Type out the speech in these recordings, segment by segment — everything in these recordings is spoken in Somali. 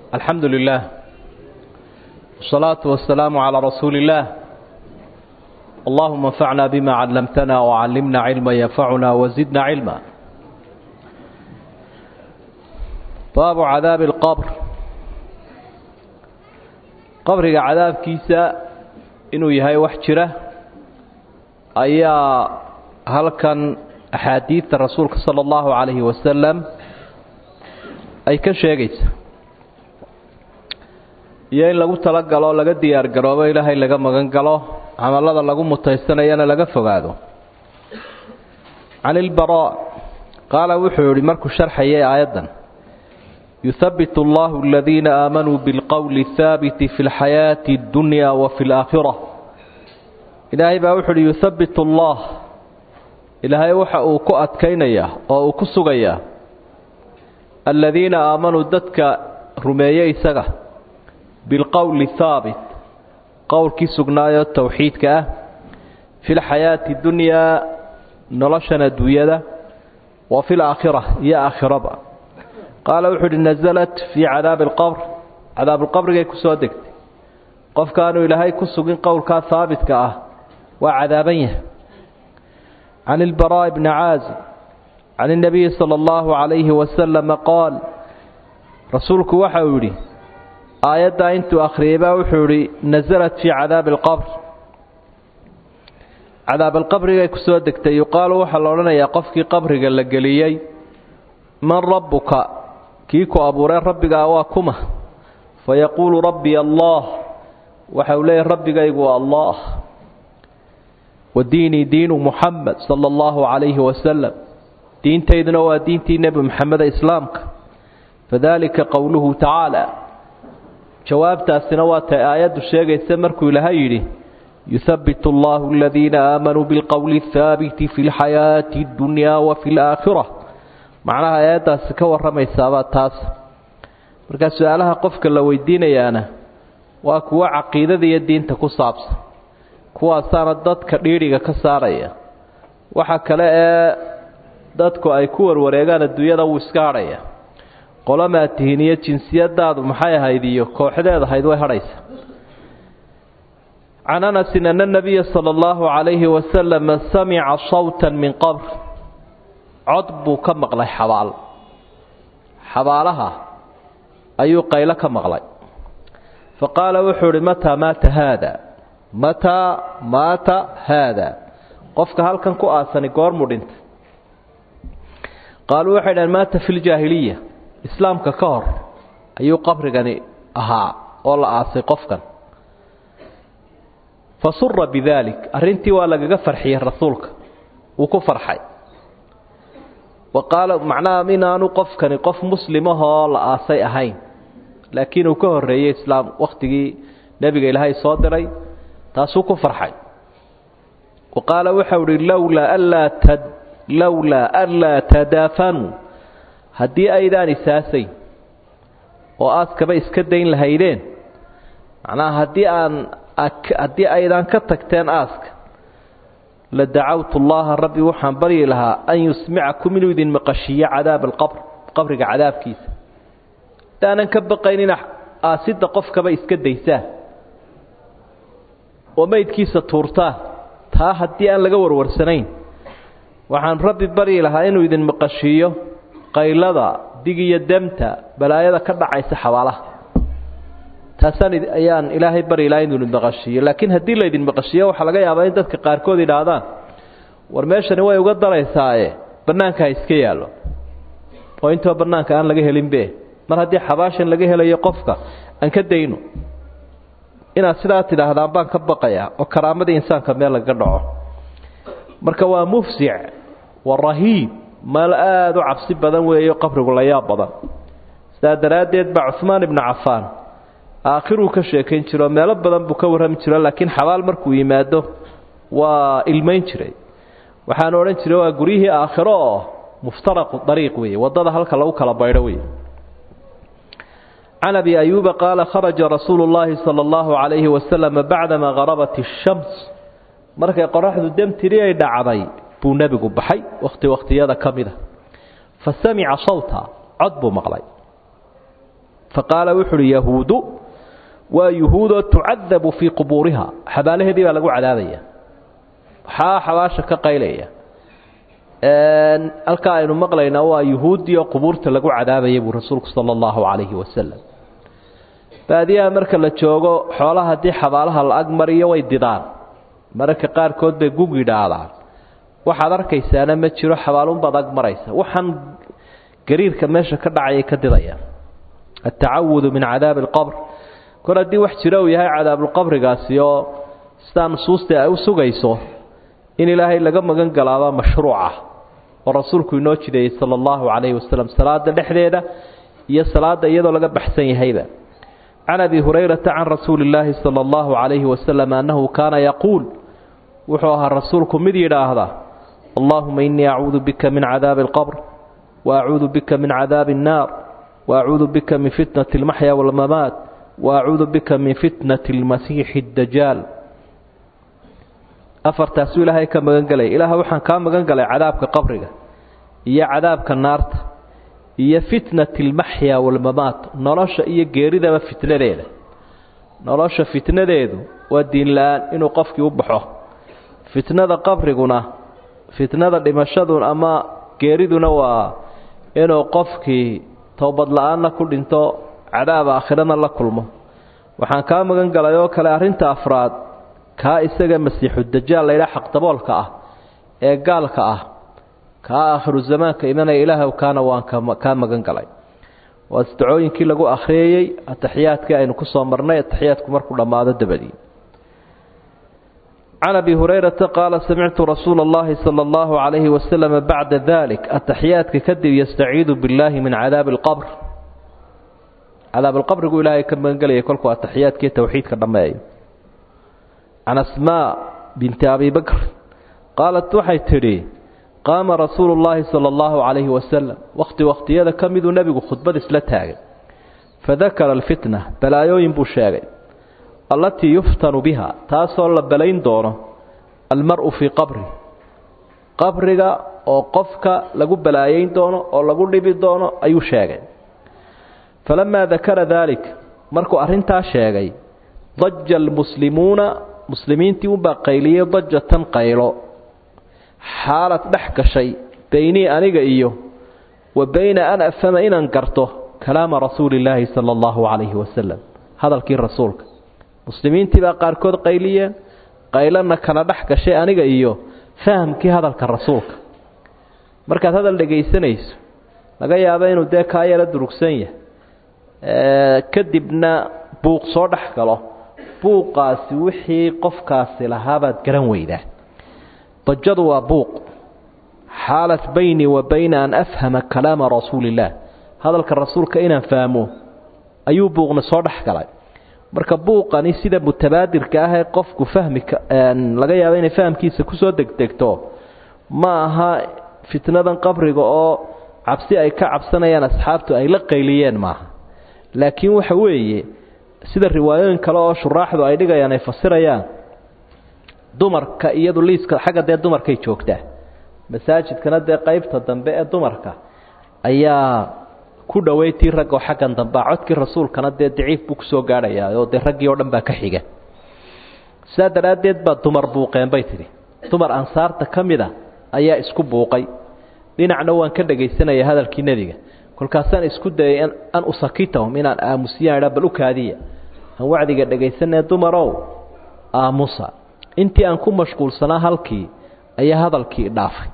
الحمد لله والصلاة والسلام على رسول الله اللهم انفعنا بما علمتنا وعلمنا علما ينفعنا وزدنا علما باب عذاب القبر qabriga cadaabkiisa inuu yahay wax jira ayaa halkan axaadiidta rasuulka sala allahu calayhi wasalam ay ka sheegaysa iyo in lagu talagalo laga diyaar garoobo ilaahay laga magan galo camallada lagu mutaysanayana laga fogaado can ilbaraa qaala wuxuu yihi markuu sharxayay aayaddan يثبت الله الذين آمنوا بالقول الثابت في الحياة الدنيا وفي الآخرة إلهي باوحل يثبت الله إلهي وحا أوكو أتكينيا أو أوكو سغيا الذين آمنوا ددك رميي سغا بالقول الثابت قول كي سغنايا التوحيد كأه في الحياة الدنيا نلشنا دويدا وفي الآخرة يا آخرة بقى qaala wuxuu uhi nasalat fii cadaabi alqabr cadaabuulqabrigay ku soo degtay qofkaanu ilaahay ku sugin qowlkaa haabitka ah waa cadaaban yahay can ilbaraa'i bni caazib can اnabiyi sala allahu calayhi wasalama qaal rasuulku waxa uu yidhi aayaddaa intuu akhriyay baa wuxuu idhi nasalat fii cadaabi alqabr cadaabalqabrigay ku soo degtay yuqaalu waxaa la odhanayaa qofkii qabriga la geliyey man rabbuka kii ku abuuree rabbigaa waa kuma fa yaquulu rabbi allah waxa uu leeyahy rabbigaygu waa allah wa diinii diinu muxamed sala allahu calayhi wasalam diintayduna waa diintii nebi moxameda islaamka fadalika qowluhu tacaala jawaabtaasina waa tay aayaddu sheegaysa markuu ilaahay yidhi yuhabitu allahu aladiina aamanuu bilqowli athaabiti fi lxayaati اddunyaa wa fi laakhira macnaha aayaddaasi ka warramaysaabaa taas markaa su-aalaha qofka la weydiinayaana waa kuwo caqiidada iyo diinta ku saabsan kuwaasaana dadka dhiidhiga ka saaraya waxa kale ee dadku ay ku warwareegaan adduunyada wuu iska hadhaya qolamaa tihin iyo jinsiyadaadu maxay ahayd iyo kooxdeed ahayd way hadhaysa can anasin ana nabiya sala allahu calayhi wasalama samica sawta min qabr cod buu ka maqlay xabaal xabaalaha ayuu qaylo ka maqlay fa qaala wuxuu idhi mataa maata haada mataa maata haada qofka halkan ku aasani goormuu dhintay qaaluu waxay dhaheen maata fi ljaahiliya islaamka ka hor ayuu qabrigani ahaa oo la aasay qofkan fa sura bidaalik arrintii waa lagaga farxiyey rasuulka wuu ku farxay waqaala macnaha inaanu qofkani qof muslimahoo la aasay ahayn laakiin uu ka horreeyey islaam wakhtigii nebiga ilaahay soo diray taasuu ku farxay wa qaala waxau ihi lowlaa anlaa ta lowlaa anlaa tadaafanuu haddii aydaan isaasayn oo aaskaba iska dayn lahaydeen macnaha haddii aan haddii aydaan ka tagteen aaska la dacawtu allaha rabbi waxaan baryi lahaa an yusmicakum inuu idin maqashiiyo cadaab alqabr qabriga cadaabkiisa hadaanan ka baqaynina aasidda qofkaba iska daysaa oo meydkiisa tuurtaa taa haddii aan laga warwarsanayn waxaan rabbi baryi lahaa inuu idin maqashiiyo qaylada dig iyo demta balaayada ka dhacaysa xabaalaha taasaan ayaan ilaahay bari laha inuu idin maqashiiyo laakiin haddii laydin maqashiiyo waxaa laga yaabaa in dadka qaarkood idhaahdaan war meeshani way uga daraysaaye bannaanka ha iska yaallo oo intoo bannaanka aan laga helinbe mar haddii xabaashan laga helayo qofka aan ka dayno inaad sidaa tidhaahdaan baan ka baqayaa oo karaamadii insaanka meel lagaga dhaco marka waa mufsic waa rahiib meel aada u cabsi badan weeyo qabrigu la yaab badan sidaa daraaddeed baa cuhmaan ibnu cafaan aakhiruu ka sheekayn jiro meelo badan buu ka warrami jiro laakiin xabaal markuu yimaado waa ilmayn jiray waxaanu odhan jiray waa guryihii aakhiro oo muftaraqu dariiq weeye waddada halka lagu kala baydho wey can abi ayuuba qaala kharaja rasuulu llaahi sala allahu calayhi wasalama bacdama harabat ishams markay qoraxdu demtiri ay dhacday buu nebigu baxay wakhti wakhtiyada ka mida fa samica sawta cod buu maqlay faqaala wuxu uhi yahuudu waa yuhuudoo tucadabu fii qubuuriha xabaalaheedii baa lagu cadaabaya waxaa xabaasha ka qaylaya halkaa aynu maqlaynaa waa yuhuuddii oo qubuurta lagu cadaabaya buu rasuulku sala allahu calayhi wasalam baadiyaha marka la joogo xoolaha haddii xabaalaha la ag mariyo way didaan mararka qaarkood bay gug yidhaahdaan waxaad arkaysaana ma jiro xabaalunbaad ag maraysa waxaan gariirka meesha ka dhacayay ka didayaan altacawudu min cadaabi alqabr kor haddii wax jiro uu yahay cadaabulqabrigaasi oo sidaa nusuusta ay u sugayso in ilaahay laga magan galaaba mashruuca oo rasuulku inoo jideeyey sala allahu calayhi wasalam salaada dhexdeeda iyo salaada iyadoo laga baxsan yahayba can abi hurayrata can rasuuli illaahi sala allahu calayhi wasalam annahu kaana yaquul wuxuu ahaa rasuulku mid yidhaahda allahuma innii acuudu bika min cadaabi alqabr wa acuudu bika min cadaabi annaar wa acuudu bika min fitnati almaxya waalmamaat wa acuudu bika min fitnati almasiixi addajaal afartaasuu ilaahay ka magan gelaya ilaah waxaan kaa magan galay cadaabka qabriga iyo cadaabka naarta iyo fitnati almaxya waalmamaat nolosha iyo geeridaba fitnadeeda nolosha fitnadeedu waa diin la-aan inuu qofkii u baxo fitnada qabriguna fitnada dhimashadu ama geeriduna waa inuu qofkii towbad la-aanna ku dhinto cadaab aakhirana la kulmo waxaan kaa magan galay oo kale arrinta afraad kaa isaga masiixu dajaal laydhaha xaqdaboolka ah ee gaalka ah kaa aakhiru zamaanka imanaya ilaahw kaana waan kaa magan galay waa isdacooyinkii lagu akhriyayey ataxiyaadkii aynu ku soo marnay ataxiyaadku markuu dhammaado dabadii can abi hurayrata qaala samictu rasuula اllahi salى اllahu calayhi wasalama bacda dalik ataxiyaadka kadib yastaciidu billaahi min cadaabi اlqabr cadaab alqabrigu ilaahay ka magan gelayay kolkuu ataxiyaadkii towxiidka dhammeeyo can asmaa binti abi bakr qaalat waxay tidhi qaama rasuulu llaahi sala allahu calayhi wasalam wakhti wakhtiyada ka miduu nebigu khudbad isla taagay fadakara alfitna balaayooyin buu sheegay allatii yuftanu biha taasoo la balayn doono almar-u fii qabri qabriga oo qofka lagu balaayeyn doono oo lagu dhibi doono ayuu sheegay falamaa dakara daalik markuu arrintaa sheegay daja almuslimuuna muslimiintii unbaa qayliyey dajatan qaylo xaalad dhex gashay beynii aniga iyo wa bayna an afhama inaan garto kalaama rasuuli illaahi sala allahu calayhi wasalam hadalkii rasuulka muslimiintii baa qaarkood qayliyeen qaylana kala dhex gashay aniga iyo fahamkii hadalka rasuulka markaad hadal dhegaysanayso laga yaabo inuu dee kaa yaro durugsan yahay kadibna buuq soo dhex galo buuqaasi wixii qofkaasi lahaabaad garan weydaa dajadu waa buuq xaalat baynii wa bayna an afhama kalaama rasuuli illaah hadalka rasuulka inaan fahmo ayuu buuqna soo dhex galay marka buuqani sida mutabaadirka ah ee qofku fahmi laga yaabo inay fahamkiisa kusoo degdegto ma aha fitnadan qabriga oo cabsi ay ka cabsanayaan asxaabtu ay la qayliyeen maaha laakiin waxa weeye sida riwaayooyin kale oo shuraaxdu ay dhigayaan ay fasirayaan dumarka iyadu liiska xagga dee dumarkay joogtaa masaajidkana dee qaybta dambe ee dumarka ayaa ku dhoweytii raggoo xaggan dambea codkii rasuulkana dee daciif buu kusoo gaadhayaa oo dee raggii oo dhan baa ka xiga sidaa daraaddeed baa dumar buuqeen bay tidhi dumar ansaarta ka mid a ayaa isku buuqay dhinacna waan ka dhegaysanaya hadalkii nebiga kolkaasaan isku dayay an usakitahum inaan aamusiyaan idha bal u kaadiya aan wacdiga dhegaysanee dumarow aamusa intii aan ku mashquulsanaa halkii ayaa hadalkii dhaafay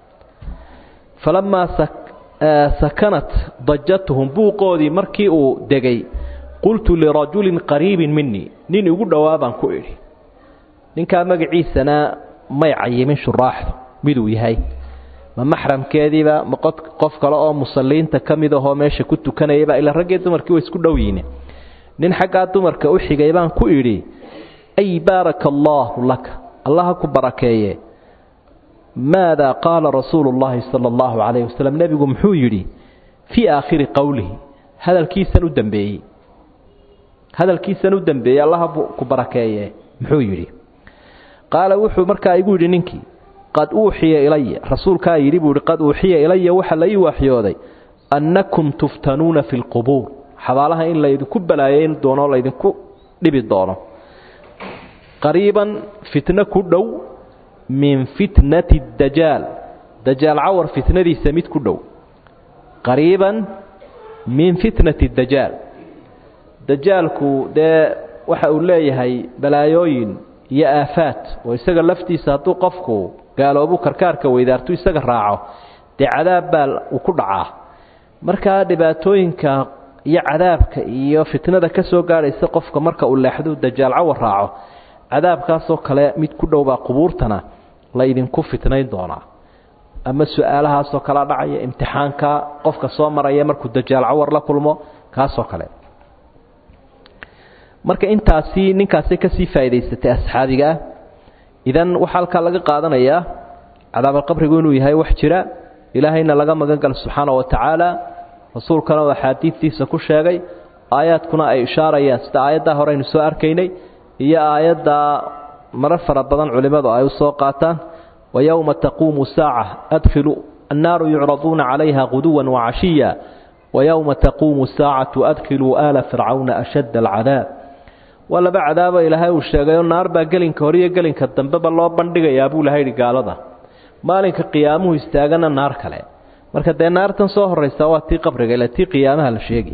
falamaa sakanat dajatuhum buuqoodii markii uu degay qultu lirajulin qariibin minii nin igu dhowaa baan ku idhi ninkaa magaciisana may cayimin shuraaxdu miduu yahay ma maxramkeediiba ma qof kale oo musalliinta ka mid ahoo meesha ku tukanayaba ilaa raggii dumarkii way isku dhow yihiin nin xaggaa dumarka u xigay baan ku idhi ay baaraka allaahu laka allaha ku barakeeye maadaa qaala rasuulu llaahi sala allahu calayhi wasalam nebigu muxuu yidhi fii aakhiri qowlihi hadalkiisan u dambeeyey hadalkiisan u dambeeyey allaha ku barakeeye muxuu yidhi qaala wuxuu markaa igu yidhi ninkii qad uuxiya ilaya rasuulkaa yidhi buu ihi qad uuxiya ilaya waxaa la ii waaxyooday annakum tuftanuuna fi lqubuur xabaalaha in laydinku balaayeyn doono laydinku dhibi doono qariiban fitno ku dhow min fitnati dajaal dajaal cawar fitnadiisa mid ku dhow qariiban min fitnati dajaal dajaalku dee waxa uu leeyahay balaayooyin iyo aafaad oo isaga laftiisa hadduu qofku gaaloobu karkaarka weydaartu isaga raaco dee cadaab baa uu ku dhacaa markaa dhibaatooyinka iyo cadaabka iyo fitnada ka soo gaadhaysa qofka marka uu leexdu dajaal cawar raaco cadaabkaasoo kale mid ku dhowbaa qubuurtana la idinku fitnayn doonaa ama su-aalahaasoo kala dhacaya imtixaanka qofka soo maraya markuu dajaal cawar la kulmo kaasoo kale marka intaasi ninkaasay kasii faa'idaysatay asxaabiga ah idan waxaa halkaa laga qaadanayaa cadaabalqabrigu inuu yahay wax jira ilaahayna laga magan galo subxaana wa tacaala rasuulkana oo axaadiidtiisa ku sheegay aayaadkuna ay ishaarayaan sida aayaddaa hore aynu soo arkaynay iyo aayaddaa marar fara badan culimmadu ay u soo qaataan wa yowma taquumu saaca adkhilu annaaru yucraduuna calayha guduwan wacashiya wa yowma taquumu saacatu adkhiluu aala fircawna ashadda alcadaab waa laba cadaabo ilaahay uu sheegayoo naar baa gelinka hore iyo gelinka dambeba loo bandhigayaa buu ilahay yidhi gaalada maalinka qiyaamuhu istaagana naar kale marka dee naartan soo horraysa waa tii qabriga ila tii qiyaamaha la sheegay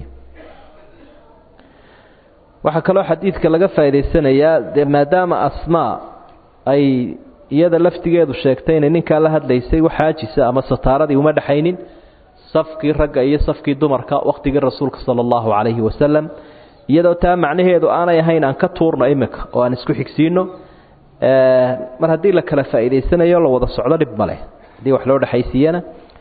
waxaa kaloo xadiidka laga faa'idaysanayaa dee maadaama asmaa ay iyada laftigeedu sheegtay inay ninkaa la hadlaysay wax xaajisa ama sataaradii uma dhexaynin safkii ragga iyo safkii dumarka wakhtigii rasuulka sala allahu calayhi wasalam iyadoo taa macnaheedu aanay ahayn aan ka tuurno iminka oo aan isku xigsiino mar haddii la kala faa'iidaysanayo la wada socdo dhib ma leh haddii wax loo dhexaysiiyana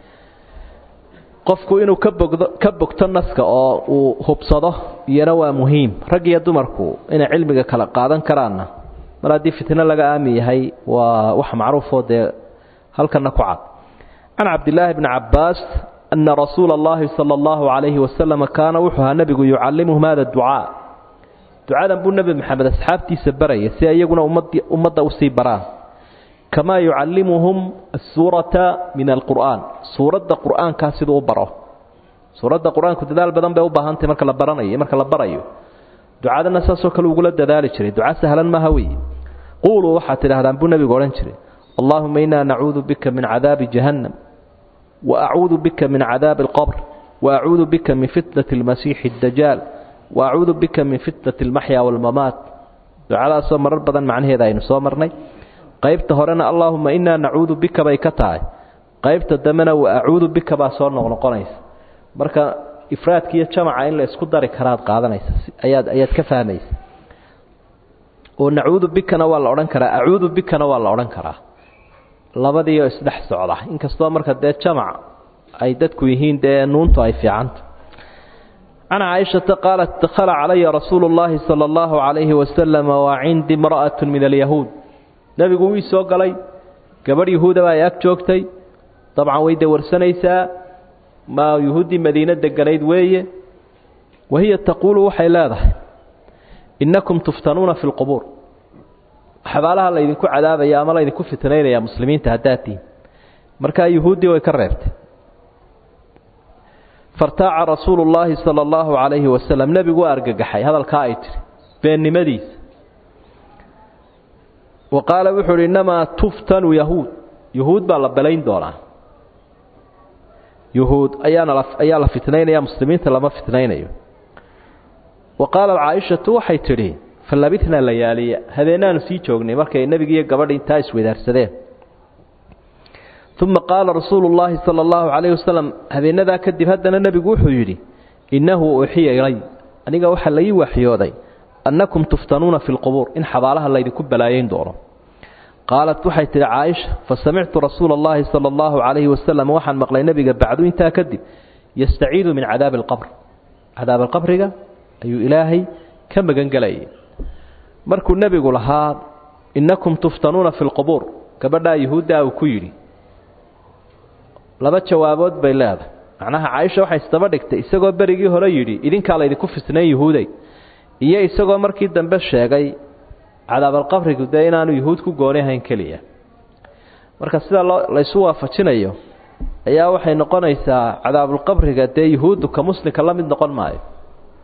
qofku inuu ka bogdo ka bogto naska oo uu hubsado iyana waa muhiim rag iyo dumarku inay cilmiga kala qaadan karaanna mar haddii fitno laga aami yahay waa wax macruufoo dee halkana ku cad can cabdillaahi bni cabbaas ana rasuula allahi sala allahu calayhi wasalam kaana wuxuu ahaa nebigu yucallimuhum hada ducaa ducadan buu nebi maxamed asxaabtiisa baraya si iyaguna ummadda usii baraan kamaa yucallimuhum asuurata min alqur'aan suuradda qur'aankaa siduu u baro suuradda qur-aanku dadaal badan bay u baahantahy marka la baranayo marka la barayo ducadana saasoo kale ugula dadaali jiray duca sahlan maaha weeye quuluu waxaad tidhahdaan buu nebigu odhan jiray allaahuma innaa nacuudu bika min cadaabi jahannam wa acuudu bika min cadaabi alqabr wa acuudu bika min fitnati almasiixi addajaal wa acuudu bika min fitnati almaxya waalmamaat ducadaasoo marar badan macnaheeda aynu soo marnay qaybta horena allaahuma innaa nacuudu bika bay ka tahay qaybta dambena wa acuudu bika baa soo noqnoqonaysa marka ifraadka iyo jamaca in la isku dari karaad qaadanaysa ayaad ayaad ka fahmaysa oo nacuudu bikana waa la odhan karaa acuudu bikana waa la odhan karaa labadiioo isdhex socda inkastoo marka dee jamac ay dadku yihiin dee nuuntu ay fiicanta can caaishata qaalat dakhala calaya rasuulu llaahi sala allahu calayhi wasalam wa cindi imra'atu min alyahuud nebigu wii soo galay gabadh yahuudaba ay ag joogtay dabcan way dawarsanaysaa ma yuhuuddii madiine deganayd weeye wahiya taquulu waxay leedahay innakum tuftanuuna fi lqubuur xabaalaha laydinku cadaabaya ama laydinku fitnaynaya muslimiinta haddaad tihin markaa yuhuuddii way ka reebtay fartaaca rasuulu llaahi sala allahu calayhi wasalam nebigu waa argagaxay hadalkaa ay tiri beennimadiisa wa qaala wuxuu uhi innamaa tuftanu yahuud yuhuud baa la belayn doonaa yuhuud ayaana ayaa la fitnaynaya muslimiinta lama fitnaynayo wa qaalat caaishatu waxay tidhi fa labitnaa layaaliya habeenaanu sii joognay markay nebigiiyo gabadhi intaa iswadaarsadeen uma qaala rasuulu llaahi sala allahu calayhi wasalam habeenadaa kadib haddana nebigu wuxuu yidhi innahu uxiya ilay aniga waxaa laii waxyooday annakum tuftanuuna fi lqubuur in xabaalaha laydinku balaayeyn doono qaalat waxay tidhi caaisha fa samictu rasuula allahi sala allahu calayhi wasalam waxaan maqlay nebiga bacdu intaa kadib yastaciidu min cadaabi alqabr cadaab alqabriga ayuu ilaahay ka magan gelayay markuu nebigu lahaa innakum tuftanuuna fi lqubuur gabadhaa yuhuuddaa uu ku yidhi laba jawaabood bay leedahay macnaha caaisha waxay isdaba dhigtay isagoo berigii hore yidhi idinkaa laydinku fitnayn yuhuuday iyo isagoo markii dambe sheegay cadaabalqabrigu dee inaanu yuhuud ku gooni ahayn keliya marka sida loo laysu waafajinayo ayaa waxay noqonaysaa cadaabulqabriga dee yuhuuddu ka muslimka la mid noqon maayo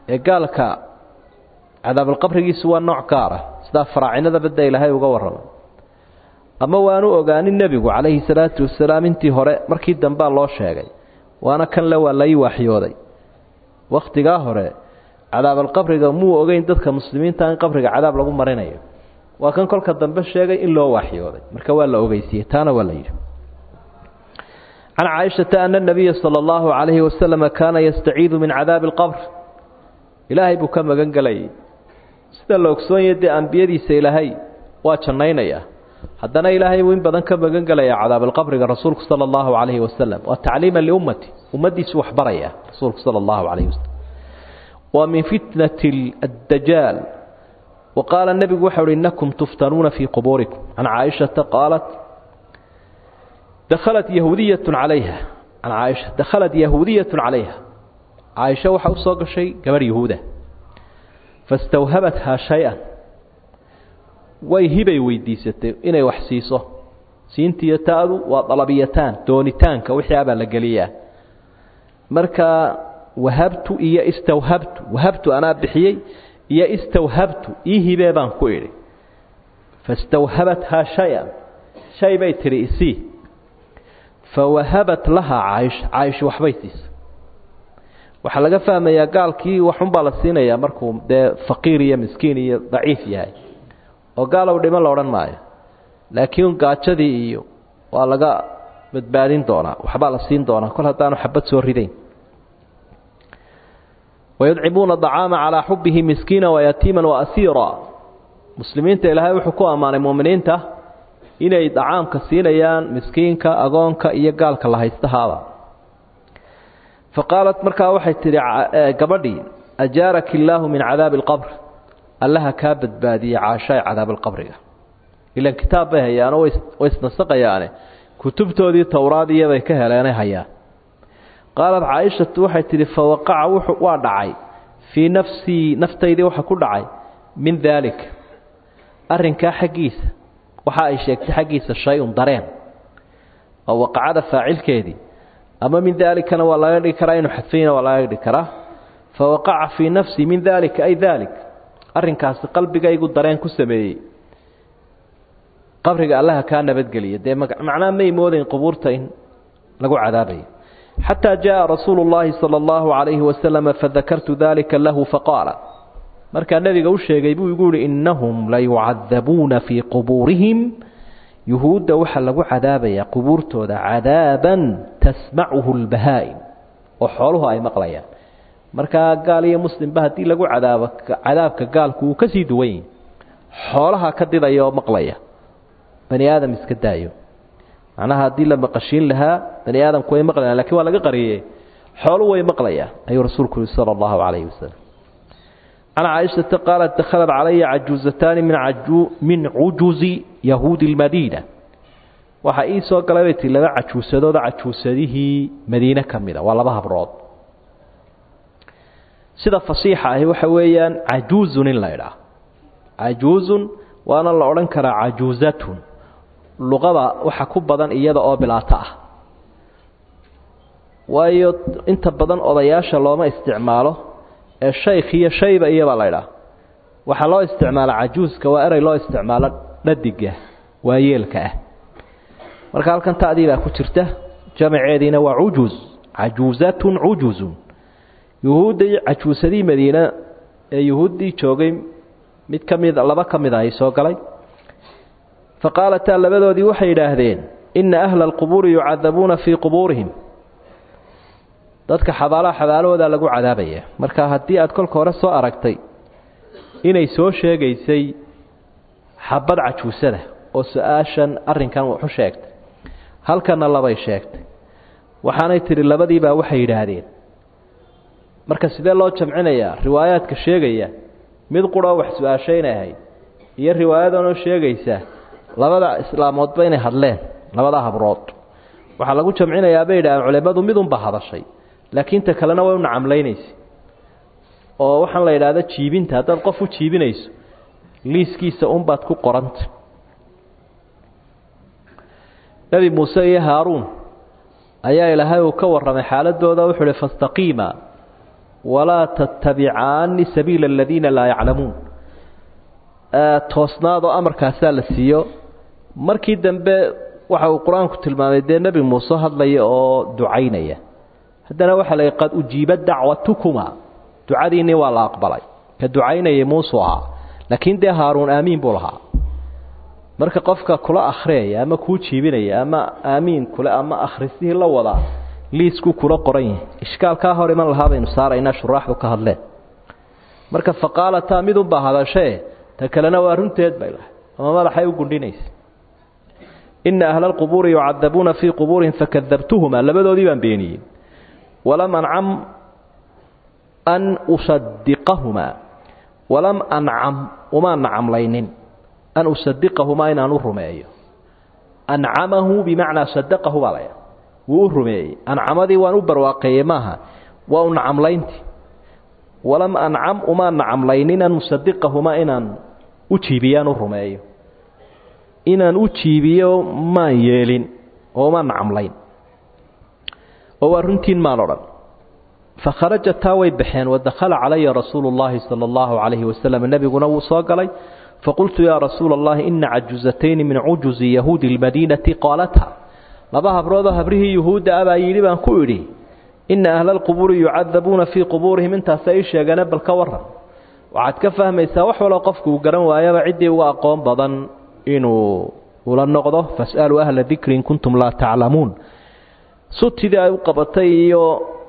ee gaalka cadaabalqabrigiisu waa nooc gaar ah sidaa faraacinada badda ilaahay uga warramay ama waanu ogaanin nebigu calayhi salaatu wasalaam intii hore markii dambea loo sheegay waana kan le waa lai waaxyooday wakhtigaa hore cadaabalqabriga muu ogeyn dadka muslimiinta in qabriga cadaab lagu marinayo waa kan kolka dambe sheegay in loo waaxyooday marka waa la ogeysiiyey taana waa la yidhi can caaishata ana nabiya sala allahu calayhi wasalama kaana yastaciidu min cadaabi alqabr ilaahay buu ka magan gelayay sida la ogsoonyahe dee ambiyadiisa ilaahay waa jannaynayaa haddana ilaahay buu in badan ka magan gelayaa cadaabalqabriga rasuulku sala allahu calayhi wasalam waa tacliiman liummati ummaddiisu waxbaraya rasuulku sala allahu calayhi wasalam waa min fitnati addajaal wa qaala nebigu waxa uhi innakum tuftanuuna fii qubuurikum can caaishata qaalat dakhalat yahuudiyatun calayha can caaisha dakhalat yahuudiyatun calayha caaisha waxaa u soo gashay gabarh yahuuda fastawhabathaa shay-an way hibay weydiisatay inay wax siiso siintiiyo taadu waa dalabiyataan doonitaanka wixii abaa la geliyaa marka wahabtu iyo istawhabtu wahabtu anaa bixiyey iyo istawhabtu ii hibee baan ku idhi fastawhabathaa shay-an shay bay tidhi isii fawahabat lahaa caaisha caaisha waxbay siisa waxaa laga fahmayaa gaalkii waxunbaa la siinayaa markuu dee faqiir iyo miskiin iyo daciif yahay oo gaalow dhiman la odhan maayo laakiin gaajadii iyo waa laga badbaadin doonaa waxbaa la siin doonaa kol haddaanu xabad soo ridayn wayudcimuuna acaama calaa xubihi miskiina wayatiiman waasiira muslimiinta ilaahay wuxuu ku ammaanay muuminiinta inay dacaamka siinayaan miskiinka agoonka iyo gaalka la haystahaaba fa qaalat markaa waxay tidhi gabadhii ajaaraki illaahu min cadaabi alqabr allaha kaa badbaadiye caashaay cadaabalqabriga ilan kitaab bay hayaano way isnasaqayaane kutubtoodii towraadiyabay ka heleenay hayaan qaalat caaishatu waxay tidhi fawaqaca wuxuu waa dhacay fii nafsii naftaydii waxa ku dhacay min daalika arrinkaa xaggiisa waxa ay sheegtay xaggiisa shay-un dareen oo waqacada faacilkeedii ama min daalikana waa laga dhigi karaa inuu xadfayna waa laga dhigi karaa fawaqaca fii nafsii min daalika ay daalik arrinkaasi qalbigaygu dareen ku sameeyey qabriga allaha kaa nabadgeliya dee macnaa may moodayn qubuurta in lagu cadaabayo xataa jaءa rasuulu اllahi salى اllahu عalayhi wasalama fadakartu dalika lahu faqaala markaa nebiga u sheegay buu igu yihi innahum layucadabuuna fii qubuurihim yuhuudda waxaa lagu cadaabayaa qubuurtooda cadaaban tasmacuhu اlbahaa'im oo xooluhu ay maqlayaan markaa gaal iyo muslimba haddii lagu cadaabo cadaabka gaalku wuu ka sii duwan yahi xoolaha ka didaya oo maqlaya bani aadam iska daayo macnaha haddii la maqashiin lahaa bani aadamku way maqlayaan lakin waa laga qariyey xoolu way maqlayaan ayuu rasuulku yihi sala allahu calayhi wasalam can caaishata qaalat dakhalat calaya cajuuzataani min cujuzi yahuudi lmadiina waxaa ii soo galay bay tii laba cajuusadooda cajuusadihii madiine ka mida waa laba habrood sida fasiixa ahi waxa weeyaan cajuuzun in la idhaah cajuuzun waana la odhan karaa cajuuzatun luqada waxa ku badan iyada oo bilaato ah waayo inta badan odayaasha looma isticmaalo ee shaykh iyo shayba iyabaa la idhaah waxaa loo isticmaala cajuuska waa erey loo isticmaalo dhadiga waa yeelka ah marka halkan ta'dii baa ku jirta jamaceediina waa cujuz cajuuzatun cujuzun yuhuuddii cajuusadii madiine ee yuhuuddii joogay mid ka mid laba ka mid ah ay soo galay fa qaalataa labadoodii waxay yidhaahdeen inna ahla alqubuuri yucadabuuna fii qubuurihim dadka xabaalaha xabaalahoodaa lagu cadaabaya marka haddii aad kolka hore soo aragtay inay soo sheegaysay xabad cajuusada oo su-aashan arrinkan wuxu sheegtay halkanna labay sheegtay waxaanay tidhi labadiibaa waxay yidhaahdeen marka sidee loo jamcinayaa riwaayaadka sheegaya mid quroo wax su-aashaynay ahayd iyo riwaayadanoo sheegaysa labada islaamoodba inay hadleen labada habrood waxaa lagu jamcinayaa bay yidhahdeen culimmadu midunba hadashay laakiin ta kalena way u nacamlaynaysa oo waxaan la yidhaahda jiibinta haddaad qof u jiibinayso liiskiisa unbaad ku qoranta nebi muuse iyo haaruun ayaa ilaahay uu ka warramay xaaladooda wuxuu uhi fastaqiima walaa tattabicaani sabiila aladiina laa yaclamuun toosnaadoo amarkaasaa la siiyo markii dambe waxa uu qur-aanku tilmaamay dee nebi muuse hadlaya oo ducaynaya haddana waxaa la qad ujiiba dacwatukuma ducadiinii waa la aqbalay ka ducaynayay muusuu ahaa laakiin dee haaruun aamiin buu lahaa marka qofka kula akhriyaya ama kuu jiibinaya ama aamiin kule ama akhrisihii la wadaa liiskuu kula qoran yahay ishkaalkaa hor iman lahaa baynu saaraynaa shuraaxdu ka hadleen marka faqaalataa midunbaa hadashee ta kalena waa runteed bay lahay ama madaxay u gundhinaysa ina ahla alqubuuri yucadabuuna fii qubuurihim fakadabtuhuma labadoodii baan beeniyey walam ancam an usadiqahumaa walam ancam umaan nacamlaynin an usadiqahumaa inaan u rumeeyo ancamahu bimacnaa sadaqahu baa laya wuu u rumeeyey ancamadii waan u barwaaqeeyey maaha waa u nacamlayntii walam ancam umaan nacamlaynin an usadiqahumaa inaan u jiibiyaan u rumeeyo inaan u jiibiyo maan yeelin oo umaan nacamlayn oo waa runtiin maan odhan fakharaja taa way baxeen wadakhala calaya rasuulu llaahi sala allahu calayhi wasalam nebiguna wuu soo galay faqultu yaa rasuula allahi ina cajuzatayni min cujuzi yahuudi lmadiinati qaalata laba habroodoo habrihii yuhuudda ah baa yidhi baan ku idhi ina ahla alqubuuri yucadabuuna fii qubuurihim intaasa ii sheegane bal ka waran waxaad ka fahmaysaa wax waloo qofku uu garan waayaba ciddii uga aqoon badan inuu ula noqdo fas'aluu ahla dikri in kuntum laa taclamuun sutidii ay u qabatay iyo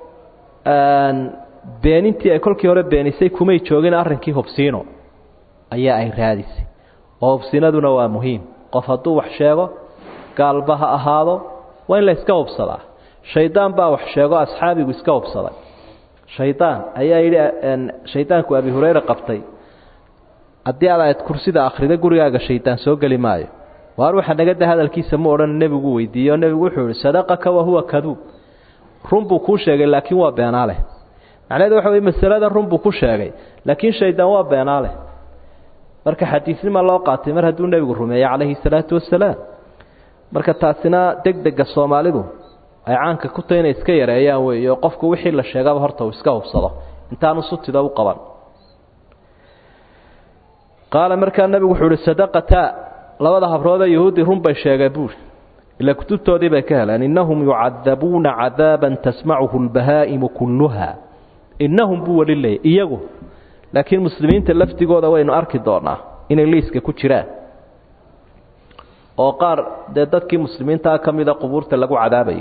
beenintii ay kolkii hore beenisay kumay joogin arrinkii hubsiino ayaa ay raadisay oo hubsinaduna waa muhiim qof hadduu wax sheego gaalba ha ahaado waa in la iska hubsadaa shaydaan baa wax sheego asxaabigu iska hubsaday shaydaan ayaa yidhi shaydaanku abi hureyre qabtay haddii aad aad kursida akhrida gurigaaga shaydaan soo geli maayo waar waxa nagada hadalkiisa ma odhan nebigu weydiiye oo nebigu wuxuu yihi sadaqaka wahuwa kaduub run buu kuu sheegay laakiin waa beenaaleh macnaheedu waxa wey masaladan run buu ku sheegay laakiin shaydaan waa beenaaleh marka xadiisnima loo qaatay mar hadduu nebigu rumeeyey calayhi salaatu wasalaam marka taasina deg dega soomaalidu ay caanka ku tahy inay iska yareeyaan weeyo qofku wixii la sheegaba horta uu iska hubsado intaanu sutida u qaban qaala markaa nebigu wuxuu uhi sadaqata labada habroodee yahuudi run bay sheegeen buuri ila kutubtoodii bay ka heleen innahum yucadabuuna cadaaban tasmacuhu lbahaa'imu kulluha innahum buu weli leeyay iyagu laakiin muslimiinta lafdigooda waynu arki doonaa inay liiska ku jiraan oo qaar dee dadkii muslimiintaa ka mida qubuurta lagu cadaabayo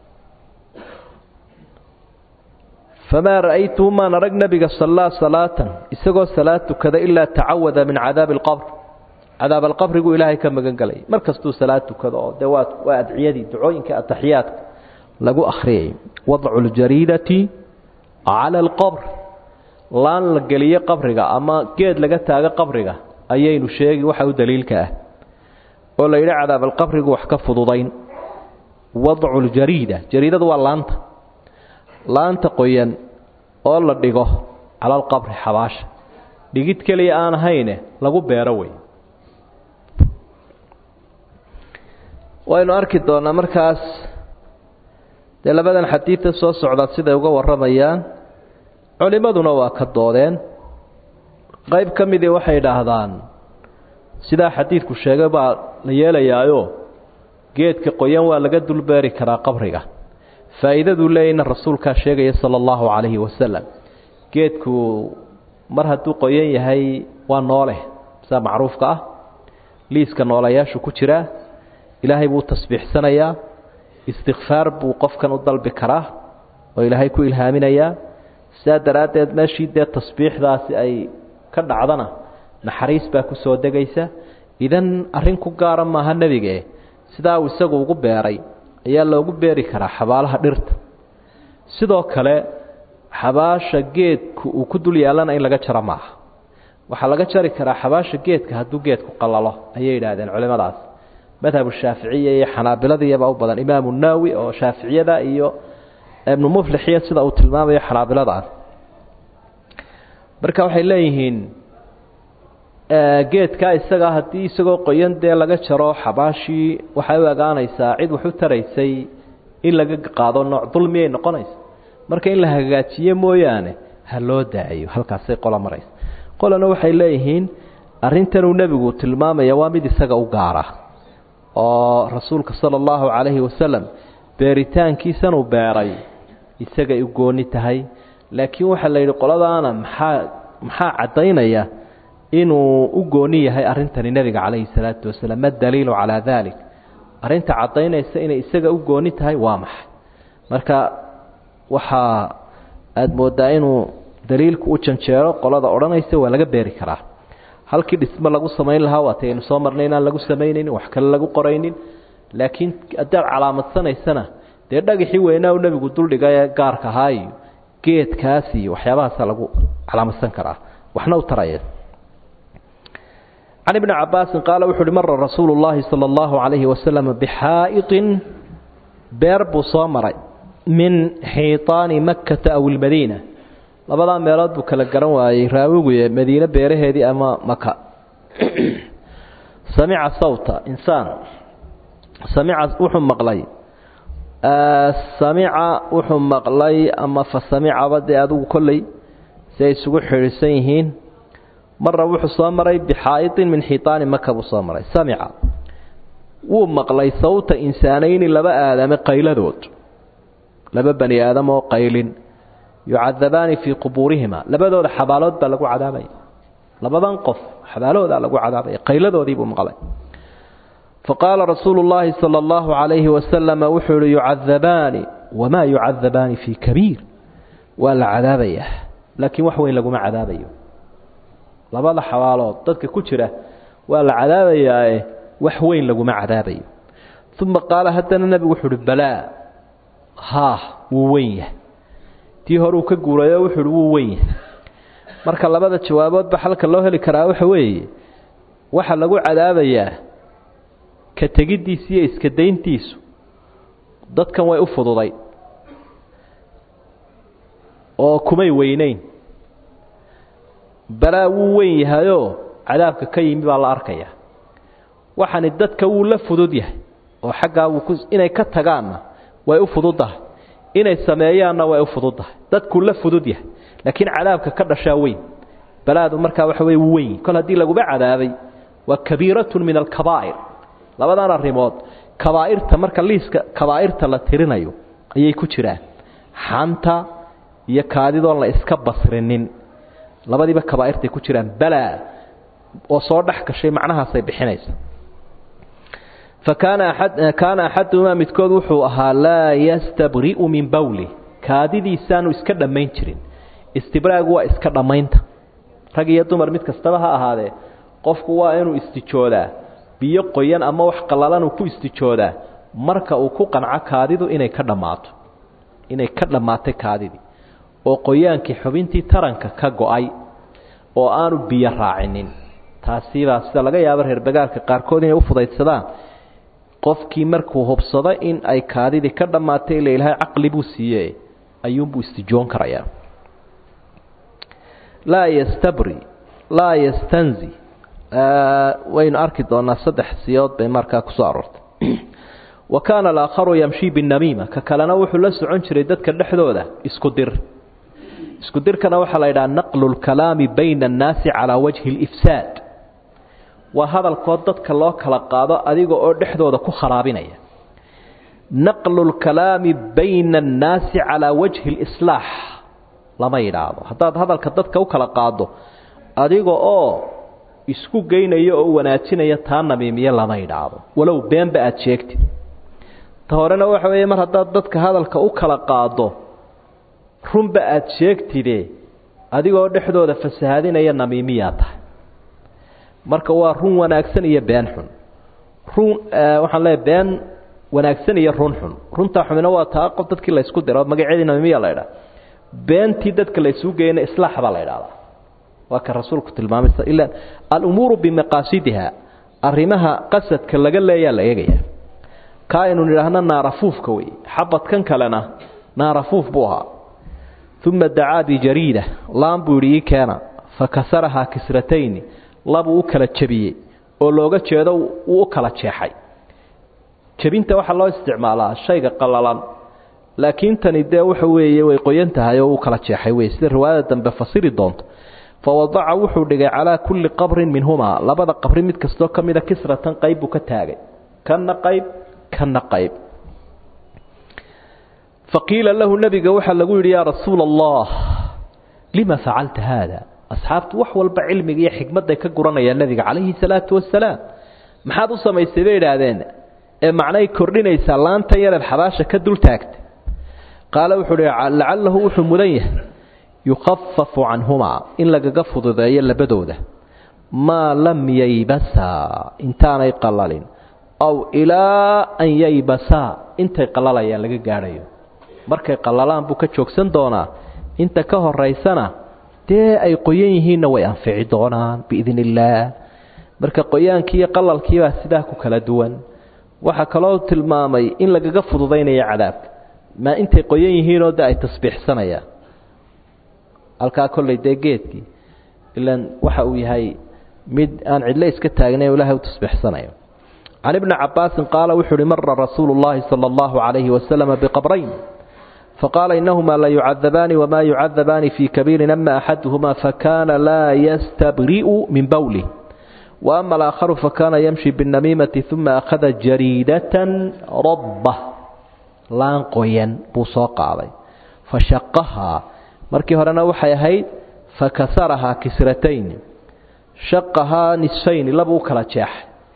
famaa ra'aytuhu maan arag nebiga sallaa salaatan isagoo salaad tukada ilaa tacawada min cadaabi alqabr cadaab alqabrigu ilaahay ka magan gelay mar kastuu salaad tukado oo dee waa waa adciyadii ducooyinka ataxiyaadka lagu akhriyay wadcu ljariidati cala alqabr laan la geliyo qabriga ama geed laga taago qabriga ayaynu sheegi waxa u daliilka ah oo la yidhi cadaab alqabrigu wax ka fududayn wadcu ljariida jariidadu waa laanta laanta qoyan oo la dhigo cala alqabri xabaasha dhigid keliya aan ahayne lagu beero wey waynu arki doonaa markaas dee labadan xadiidta soo socda siday uga warramayaan culimmaduna waa ka doodeen qayb ka midii waxay idhaahdaan sidaa xadiidku sheegay baa la yeelayaayo geedka qoyan waa laga dulbeeri karaa qabriga faa'iidaduu leeyayna rasuulkaa sheegaya sala allahu calayhi wasalam geedku mar hadduu qoyan yahay waa noole sidaa macruufka ah liiska noolayaashu ku jiraa ilaahay buu tasbiixsanayaa istikfaar buu qofkan u dalbi karaa oo ilaahay ku ilhaaminayaa sidaa daraaddeed meeshii dee tasbiixdaasi ay ka dhacdana naxariis baa ku soo degaysa idan arrin ku gaara maaha nebige sidaa uu isagu ugu beeray ayaa loogu beeri karaa xabaalaha dhirta sidoo kale xabaasha geedku uu ku dul yaallana in laga jaro maaha waxaa laga jari karaa xabaasha geedka hadduu geedku qalalo ayay yidhaahdeen culimmadaas madhabu shaaficiya iyo xanaabiladiyaba u badan imaamu naawi oo shaaficiyada iyo ibnu muflixiya sida uu tilmaamayo xanaabiladaas marka waxay leeyihiin geedkaa isagaa haddii isagoo qoyan dee laga jaro xabaashii waxay u egaanaysaa cid wax u taraysay in laga qaado nooc dulmiyay noqonaysa marka in la hagaajiye mooyaane ha loo daayo halkaasay qola maraysa qolana waxay leeyihiin arrintanuu nebigu tilmaamaya waa mid isaga u gaara oo rasuulka sala allahu calayhi wasalam beeritaankiisanuu beeray isagay u gooni tahay laakiin waxaa la yidhi qoladaana maxaa maxaa caddaynaya inuu u gooni yahay arrintani nebiga calayhi salaatu wasalaam ma daliilu calaa dalik arrinta caddaynaysa inay isaga u gooni tahay waa maxay marka waxaa aada moodaa inuu daliilku u janjeero qolada odhanaysa waa laga beeri karaa halkii dhismo lagu samayn lahaa waatay aynu soo marnay inaan lagu samaynaynin wax kale lagu qoraynin laakiin haddaad calaamadsanaysana dee dhagaxii weynaa u nebigu duldhiga ee gaarka ahaa iyo geedkaas iyo waxyaabahaasa lagu calaamadsan karaa waxna u taraya can ibni cabaasin qaala wuxu uhi mara rasuulu llaahi sala allahu calayhi wasalam bixaa'iطin beer buu soo maray min xiiطaani makkata aw ilmadiina labadaa meelood buu kala garan waayey raawiguye madiine beeraheedii ama maka samica sawta insaan samica wuxuu maqlay samica wuxuu maqlay ama fa samicaba dee adigu kolley si ay isugu xidhiidsan yihiin marra wuxuu soo maray bixaa'iطin min xiiطaani maka buu soo maray samica wuu maqlay sawta insaanayni laba aadame qayladood laba bani aadam oo qaylin yucadabaani fii qubuurihima labadooda xabaalood baa lagu cadaabaya labadan qof xabaaloodaa lagu cadaabaya qayladoodii buu maqlay faqaala rasuulu llaahi sala allahu calayhi wasalama wuxuu ihi yucadabaani wamaa yucadabaani fii kabiir waa la cadaabayaa laakiin wax weyn laguma cadaabayo labada xabaalood dadka ku jira waa la cadaabayaae wax weyn laguma cadaabayo uma qaala haddana nebigu wuxuu uhi balaa haah wuu weyn yahay tii hore uu ka guurayo wuxuu uhi wuu weyn yahay marka labada jawaaboodba xalka loo heli karaa waxa weeye waxa lagu cadaabayaa ka tegiddiisa iyo iska dayntiisu dadkan way u fududay oo kumay weyneyn balaa wuu weyn yahayoo cadaabka ka yimi baa la arkaya waxani dadka wuu la fudud yahay oo xaggaa wuu ku inay ka tagaanna way u fududdahay inay sameeyaanna way u fududdahay dadkuu la fudud yahay laakiin cadaabka ka dhashaa weyn balaadu markaa waxa weye wuu weyn kol haddii laguba cadaabay waa kabiiratun min alkabaa'ir labadan arrimood kabaa'irta marka liiska kabaa'irta la tirinayo ayay ku jiraan xanta iyo kaadidoon la iska basrinin labadiiba kabaa'irtay ku jiraan balaa oo soo dhex gashay macnahaasay bixinaysa fakaana kaana axaduhumaa midkood wuxuu ahaa laa yastabri'u min bawli kaadidiisaanu iska dhammayn jirin istibraagu waa iska dhammaynta rag iyo dumar mid kastaba ha ahaadee qofku waa inuu istijoodaa biyo qoyan ama wax qallalan uu ku istijoodaa marka uu ku qanco kaadidu inay ka dhammaato inay ka dhammaatay kaadidii oo qoyaankii xubintii taranka ka go-ay oo aanu biyo raacinin taasibaa sida laga yaabo reer bagaalka qaarkood inay u fudaydsadaan qofkii markuu hubsado in ay kaadidii ka dhammaatay ila ilaahay caqli buu siiye ayuunbuu istijoon karayaa laa yastabri laa yastanzi waynu arki doonaa saddex siyood bay markaa kusoo aroortay wa kaana alaakharu yamshii binamiima ka kalena wuxuu la socon jiray dadka dhexdooda isku dir isku dirkana waxaa la yidhaha naqlu lkalaami bayna annaasi calaa wajhi alifsaad waa hadalkood dadka loo kala qaado adiga oo dhexdooda ku kharaabinaya naqlu lkalaami bayna annaasi calaa wajhi alislaax lama yidhaahdo haddaad hadalka dadka u kala qaado adiga oo isku geynaya oo wanaajinaya taa namiimiye lama yidhaahdo walow beenba aada sheegtid ta horena waxa weeye mar haddaad dadka hadalka u kala qaado runba aada sheegtide adigoo dhexdooda fasahaadinaya namiimiyaa tahay marka waa run wanaagsan iyo been xun run waxaan leeyahy been wanaagsan iyo run xun runtaa xumina waa taa qof dadkii laysku diro magaceedii namiimiya la ydhaha beentii dadka laysuu geeyana islaax baa la ydhahdaa waa ka rasuulku tilmaamay ila alumuuru bimaqaasidiha arrimaha qasadka laga leeyaa la eegaya ka aynu nidhaahno naarafuufka wey xabadkan kalena naarafuuf buu ahaa uma dacaa bijariida laan buu yidhi ii keena fakasarahaa kisratayni labuu u kala jebiyey oo looga jeedo wuu u kala jeexay jebinta waxaa loo isticmaalaa shayga qallalan laakiin tani dee waxa weeye way qoyan tahay oo uu kala jeexay wey sida riwaayada dambe fasiri doonto fawadaca wuxuu dhigay calaa kulli qabrin minhumaa labada qabri mid kastoo ka mida kisratan qayb buu ka taagay kana qayb kana qayb faqiila lahu nebiga waxaa lagu yidhi yaa rasuula allah lima facalta haada asxaabtu wax walba cilmiga iyo xikmadday ka guranayaan nebiga calayhi salaatu wasalaam maxaad u samaysay bay idhaahdeen ee macnay kordhinaysaa laantan yareed xabaasha ka dul taagtay qaale wuxuu uhi lacalahu wuxuu mudan yahay yukhafafu canhumaa in lagaga fududeeyo labadooda maa lam yaybasaa intaanay qalalin aw ilaa an yaybasaa intay qalalayaan laga gaadhayo markay qalalaan buu ka joogsan doonaa inta ka horaysana dee ay qoyan yihiinna way anfici doonaan biidn illaah marka qoyaankii iyo qalalkiibaa sidaa ku kala duwan waxaa kaloo tilmaamay in lagaga fududaynayo cadaabka maa intay qoyan yihiinoo de ay tasbiixsanayaan halkaa kolley dee geedkii ilan waxa uu yahay mid aan cidlo iska taagnayn o ilahay u tasbiixsanayo can ibni cabaasin qaala wuxuu uhi mara rasuulu llaahi sala allahu calayhi wasalama biqabrayn faqaala inahumaa la yucadabaani wama yucadabaani fii kabiirin ama axaduhumaa fakana laa yastabri'u min bowlih وأما الآخر فكان يمشي بالنميمة ثم أخذ جريدة ربة لان قوين بوسوق علي فشقها مركي هرنا وحي هيد فكسرها كسرتين شقها نصفين لبو كلا جاح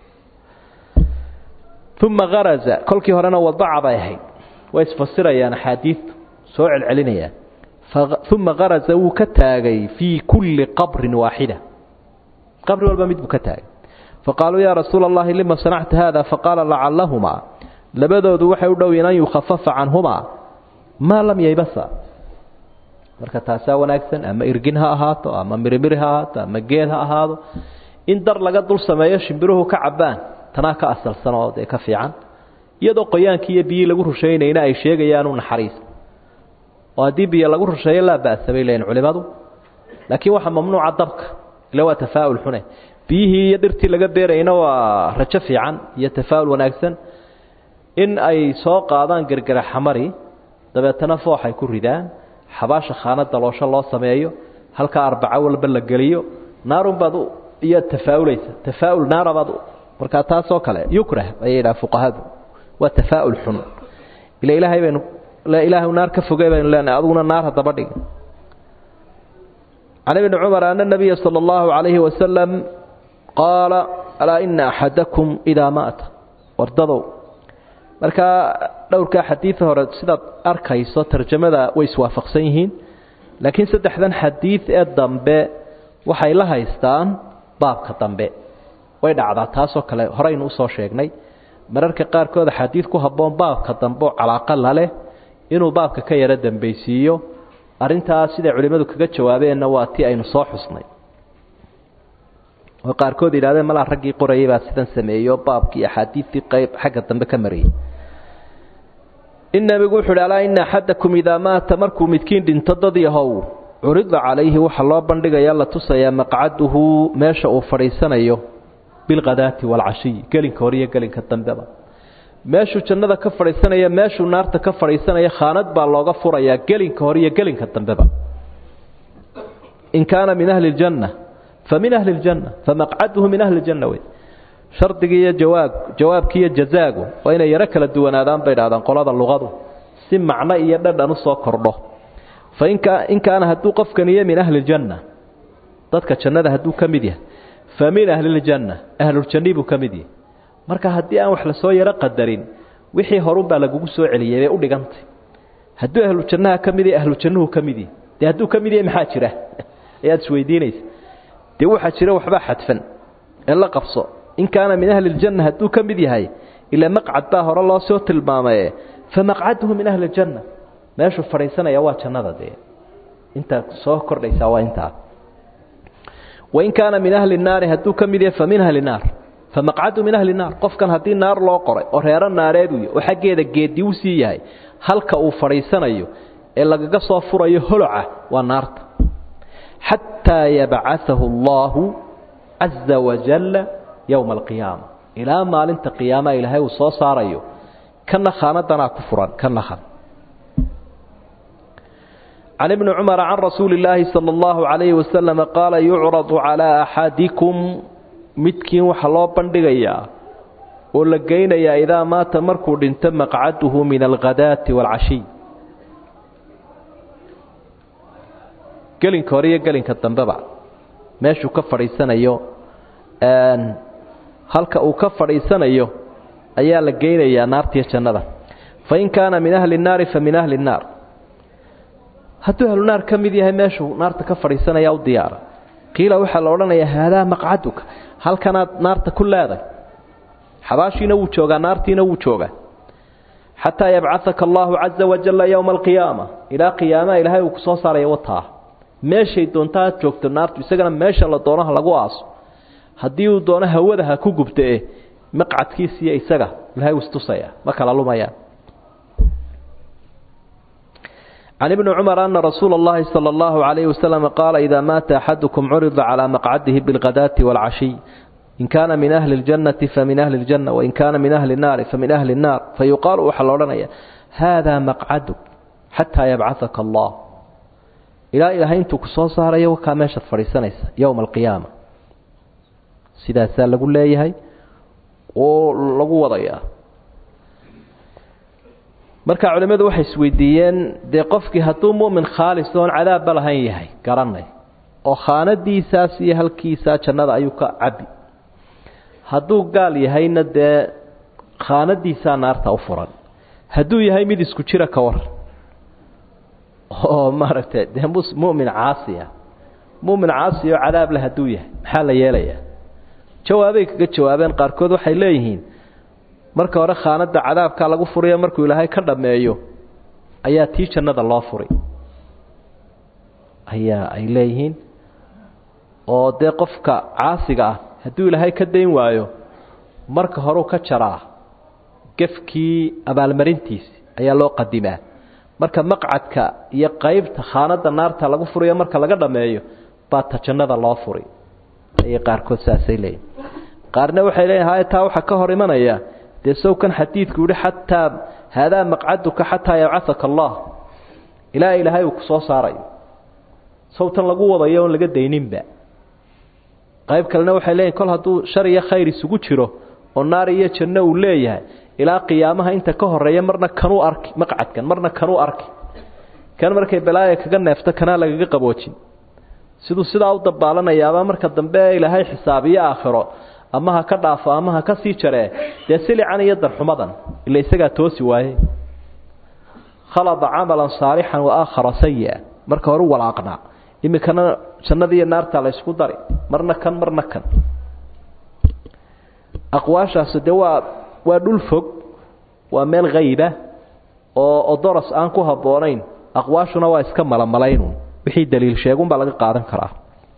ثم غرز كل كي هرنا وضع بيهي ويسفسر يا حديث سوع العلنية ثم غرز وكتاغي في كل قبر واحده qabri walba mid buu ka taagay faqaaluu yaa rasuula allahi lima sanacta haada faqaala lacallahumaa labadoodu waxay u dhow yiin an yukhafafa canhumaa maa lam yaybasa marka taasaa wanaagsan ama irgin ha ahaato ama mirimiri ha ahaato ama geed ha ahaado in dar laga dul sameeyo shimbiruhu ka cabaan tanaa ka asalsan oo dee ka fiican iyadoo qoyaankii iyo biyii lagu rushaynayna ay sheegayaanu naxariis oo haddii biyo lagu rusheeyo laa ba'sa bay leeyihin culimadu laakiin waxaa mamnuuca dabka ila waa tafaa'ul xune biyihii iyo dhirtii laga beerayna waa rajo fiican iyo tafaa'ul wanaagsan in ay soo qaadaan gergera xamari dabeetana fooxay ku ridaan xabaasha khaana daloosho loo sameeyo halkaa arbaco walba la geliyo naarunbaad iyo tafaa'ulaysa tafaa'ul naarabaad markaa taasoo kale yukrah ayay yidhaha fuqahadu waa tafaa'ul xun ila ilaahay baynu ilaahay naar ka fogey baynu leenahay aduguna naar haddaba dhig can ibni cumar ana nabiya sala allahu calayhi wasalam qaala alaa ina axadakum idaa maata wardadow markaa dhowrkaa xadiida hore sidaad arkayso tarjamada way iswaafaqsan yihiin laakiin saddexdan xadiid ee dambe waxay la haystaan baabka dambe way dhacdaa taasoo kale horeynu usoo sheegnay mararka qaarkood xadiid ku habboon baabka dambe oo calaaqa laleh inuu baabka ka yaro dambaysiiyo arrintaas siday culimmadu kaga jawaabeenna waa tii aynu soo xusnay oo qaarkood yidhahdeen malaa raggii qorayay baa sidan sameeyo baabkii axaadiidtii qayb xagga dambe ka mariyey in nebigu wuxu uhi alaa ina axadakum idaa maata markuu midkiin dhinto dad yahow curida calayhi waxaa loo bandhigayaa la tusayaa maqcaduhu meesha uu fadhiisanayo bilkhadaati waalcashiy gelinka hore iyo gelinka dambeba meeshuu jannada ka fadhiisanaya meeshuu naarta ka fadhiisanaya khaanad baa looga furayaa gelinka hore iyo gelinka dambeba in kaana min ahli ljanna fa min ahli ljanna famaqcaduhu min ahli ljanna wey shardigii iyo jawaab jawaabkii iyo jazaagu waa inay yaro kala duwanaadaan bay dhahdaan qolada luqadu si macno iyo dhadhan usoo kordho fa in kaana hadduu qofkaniyo min ahli ljanna dadka jannada hadduu ka mid yahay fa min ahli ljanna ahluljanni buu ka mid yahay marka haddii aan wax la soo yaro qadarin wixii horunbaa lagugu soo celiyay bay u dhigantay hadduu ahlu jannaha ka mid yahay ahlu jannuhu ka mid yahay dee hadduu ka mid yahay maxaa jira ayaad isweydiinaysa dee waxaa jira waxbaa xadfan ee la qabso in kaana min ahli ljanna hadduu ka mid yahay ilaa maqcad baa hore loo soo tilmaamaye fa maqcaduhu min ahli ljanna meeshuu fadhiisanaya waa jannada dee intaa soo kordhaysaa waa intaa wain kaana min ahli naari hadduu ka mid yahay fa min ahli naar famaqcadu min ahli naar qofkan haddii naar loo qoray oo reero naareedu oo xaggeeda geedi u sii yahay halka uu fadhiisanayo ee lagaga soo furayo holoca waa naarta xataa yabcaثahu اllahu caza wajalla yowma alqiyaama ilaa maalinta qiyaamaha ilaahay uu soo saarayo kana khaanadanaa ku furan kana khan can ibni cumara can rasuuli illaahi sala allahu calayhi wasalama qaala yucradu calaa axadikum midkiin waxaa loo bandhigayaa oo la geynayaa idaa maata markuu dhinto maqcaduhu min alghadaati waalcashiy gelinka hore iyo gelinka dambeba meeshuu ka fadhiisanayo halka uu ka fadhiisanayo ayaa la geynayaa naartiyo jannada fain kaana min ahli nnaari fa min ahli nnaar hadduu ahlu naar ka mid yahay meeshuu naarta ka fadhiisanaya u diyaara qiila waxaa la odhanayaa haadaa maqcaduka halkanaad naarta ku leeday xabaashiina wuu joogaa naartiina wuu joogaa xataa yabcahaka allahu caza wajalla yowma alqiyaama ilaa qiyaamaha ilaahay uu ku soo saaraya wataa meeshay doonta aad joogto naartu isagana meesha la doonaha lagu aaso haddii uu doono hawada ha ku gubtae maqcadkiisiiyo isaga ilahay uu istusaya ma kala lumayaan can ibni cumar ana rasuula اllahi salى اllahu عalayh wasalam qaala idaa maata axadukum curida calaa maqcadihi biاlghadaati wاlcashiy in kaana min ahli اljannati famin ahli اljanna wain kaana min ahli الnaari famin ahli الnaar fayuqaalu waxaa la odhanaya haadaa maqcaduk xataa yabcahaka allah ilaa ilaahay intuu ku soo saarayo wakaa meeshaad fadhiisanaysa yowma alqiyaama sidaasaa lagu leeyahay oo lagu wadayaa marka culimmadu waxay isweydiiyeen dee qofkii hadduu mu'min khaalis oon cadaabba lahayn yahay garanay oo khaanadiisaas iyo halkiisaa jannada ayuu ka cabi hadduu gaal yahayna dee khaanadiisaa naarta u furan hadduu yahay mid isku jira ka waran oo maaragtay dee mu'min caasi ah mu'min caasi oo cadaab leh hadduu yahay maxaa la yeelayaa jawaabay kaga jawaabeen qaarkood waxay leeyihiin marka hore khaanada cadaabkaa lagu furiyo markuu ilaahay ka dhammeeyo ayaa tii jannada loo furi ayaa ay leeyihiin oo dee qofka caasiga ah hadduu ilaahay ka dayn waayo marka horeu ka jaraa gefkii abaalmarintiisi ayaa loo qadimaa marka maqcadka iyo qaybta khaanada naarta lagu furiyo marka laga dhammeeyo baa ta jannada loo furi ayay qaarkood saasay leeyihin qaarna waxay leeyihin haya taa waxaa ka hor imanaya dee sowkan xadiidku yihi xataa haadaa maqcaduka xataa yabcahaka allah ilaa ilaahay uu ku soo saarayo sawtan lagu wadayo oon laga dayninba qayb kalena waxay leeyihin kol hadduu shar iyo khayr isugu jiro oo naar iyo janno uu leeyahay ilaa qiyaamaha inta ka horeeya marna kanuu arki maqcadkan marna kanuu arki kan markay balaaya kaga neefto kanaa lagaga qaboojin siduu sidaa u dabaalanayaaba marka dambe ilaahay xisaabiyo aakhiro ama ha ka dhaafo ama ha ka sii jaree dee silican iyo darxumadan ila isagaa toosi waaye khalada camalan saalixan wa aakhara sayi-a marka hore u walaaqnaa iminkana jannadiiyo naarta la ysku dari marna kan marna kan aqwaashaasi dee waa waa dhul fog waa meel hayba oo odoros aan ku habboonayn aqwaashuna waa iska malamalaynun wixii daliil sheegunbaa laga qaadan karaa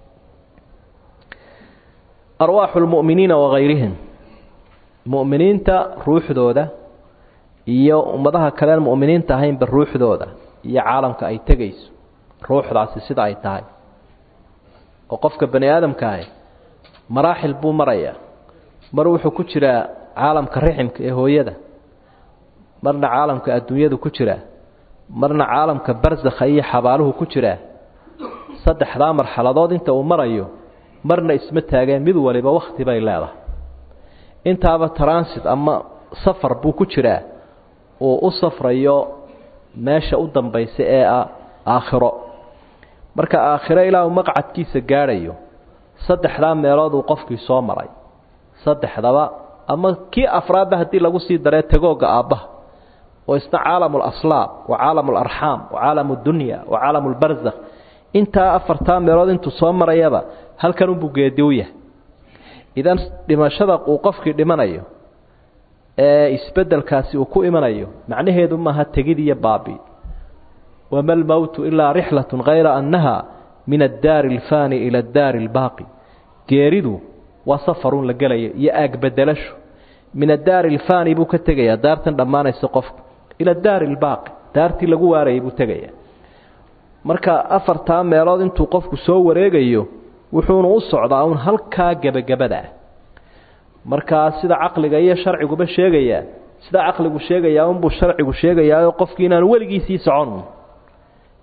arwaaxu lmu'miniina wagayrihim mu'miniinta ruuxdooda iyo ummadaha kaleen mu'miniinta ahaynba ruuxdooda iyo caalamka ay tegayso ruuxdaasi sida ay tahay oo qofka bani aadamka ahi maraaxil buu marayaa mar wuxuu ku jiraa caalamka riximka ee hooyada marna caalamka adduunyadu ku jiraa marna caalamka barsakha iyo xabaaluhu ku jiraa saddexdaa marxaladood inta uu marayo marna isma taageen mid waliba wakhti bay leedahay intaaba transit ama safar buu ku jiraa uu u safrayo meesha u dambaysa ee ah aakhiro marka aakhiro ilaa uu maqcadkiisa gaadhayo saddexdaa meelood uu qofkii soo maray saddexdaba ama kii afraadba haddii lagu sii daree tagoogga aabbaha oo isna caalamu alaslaab wa caalamu alarxaam wa caalamu dunya wa caalamu lbarzakh intaa afartaa meelood intuu soo marayaba halkan unbuu geedi u yahay idan dhimashada uu qofkii dhimanayo ee isbeddelkaasi uu ku imanayo macnaheedu maaha tegid iyo baabi wama almowtu ilaa rixlatun hayra annaha min addaari alfaani ila addaari albaaqi geeridu waa safarun la gelayo iyo aagbedelasho min addaari alfaani buu ka tegayaa daartan dhammaanaysa qofku ila addaari albaaqi daartii lagu waarayay buu tegayaa marka afartaa meelood intuu qofku soo wareegayo wuxuuna u socdaa uun halkaa gebagabada ah markaa sida caqliga iyo sharciguba sheegayaa sida caqligu sheegayaa unbuu sharcigu sheegayaa qofkii inaanu weligiisii socon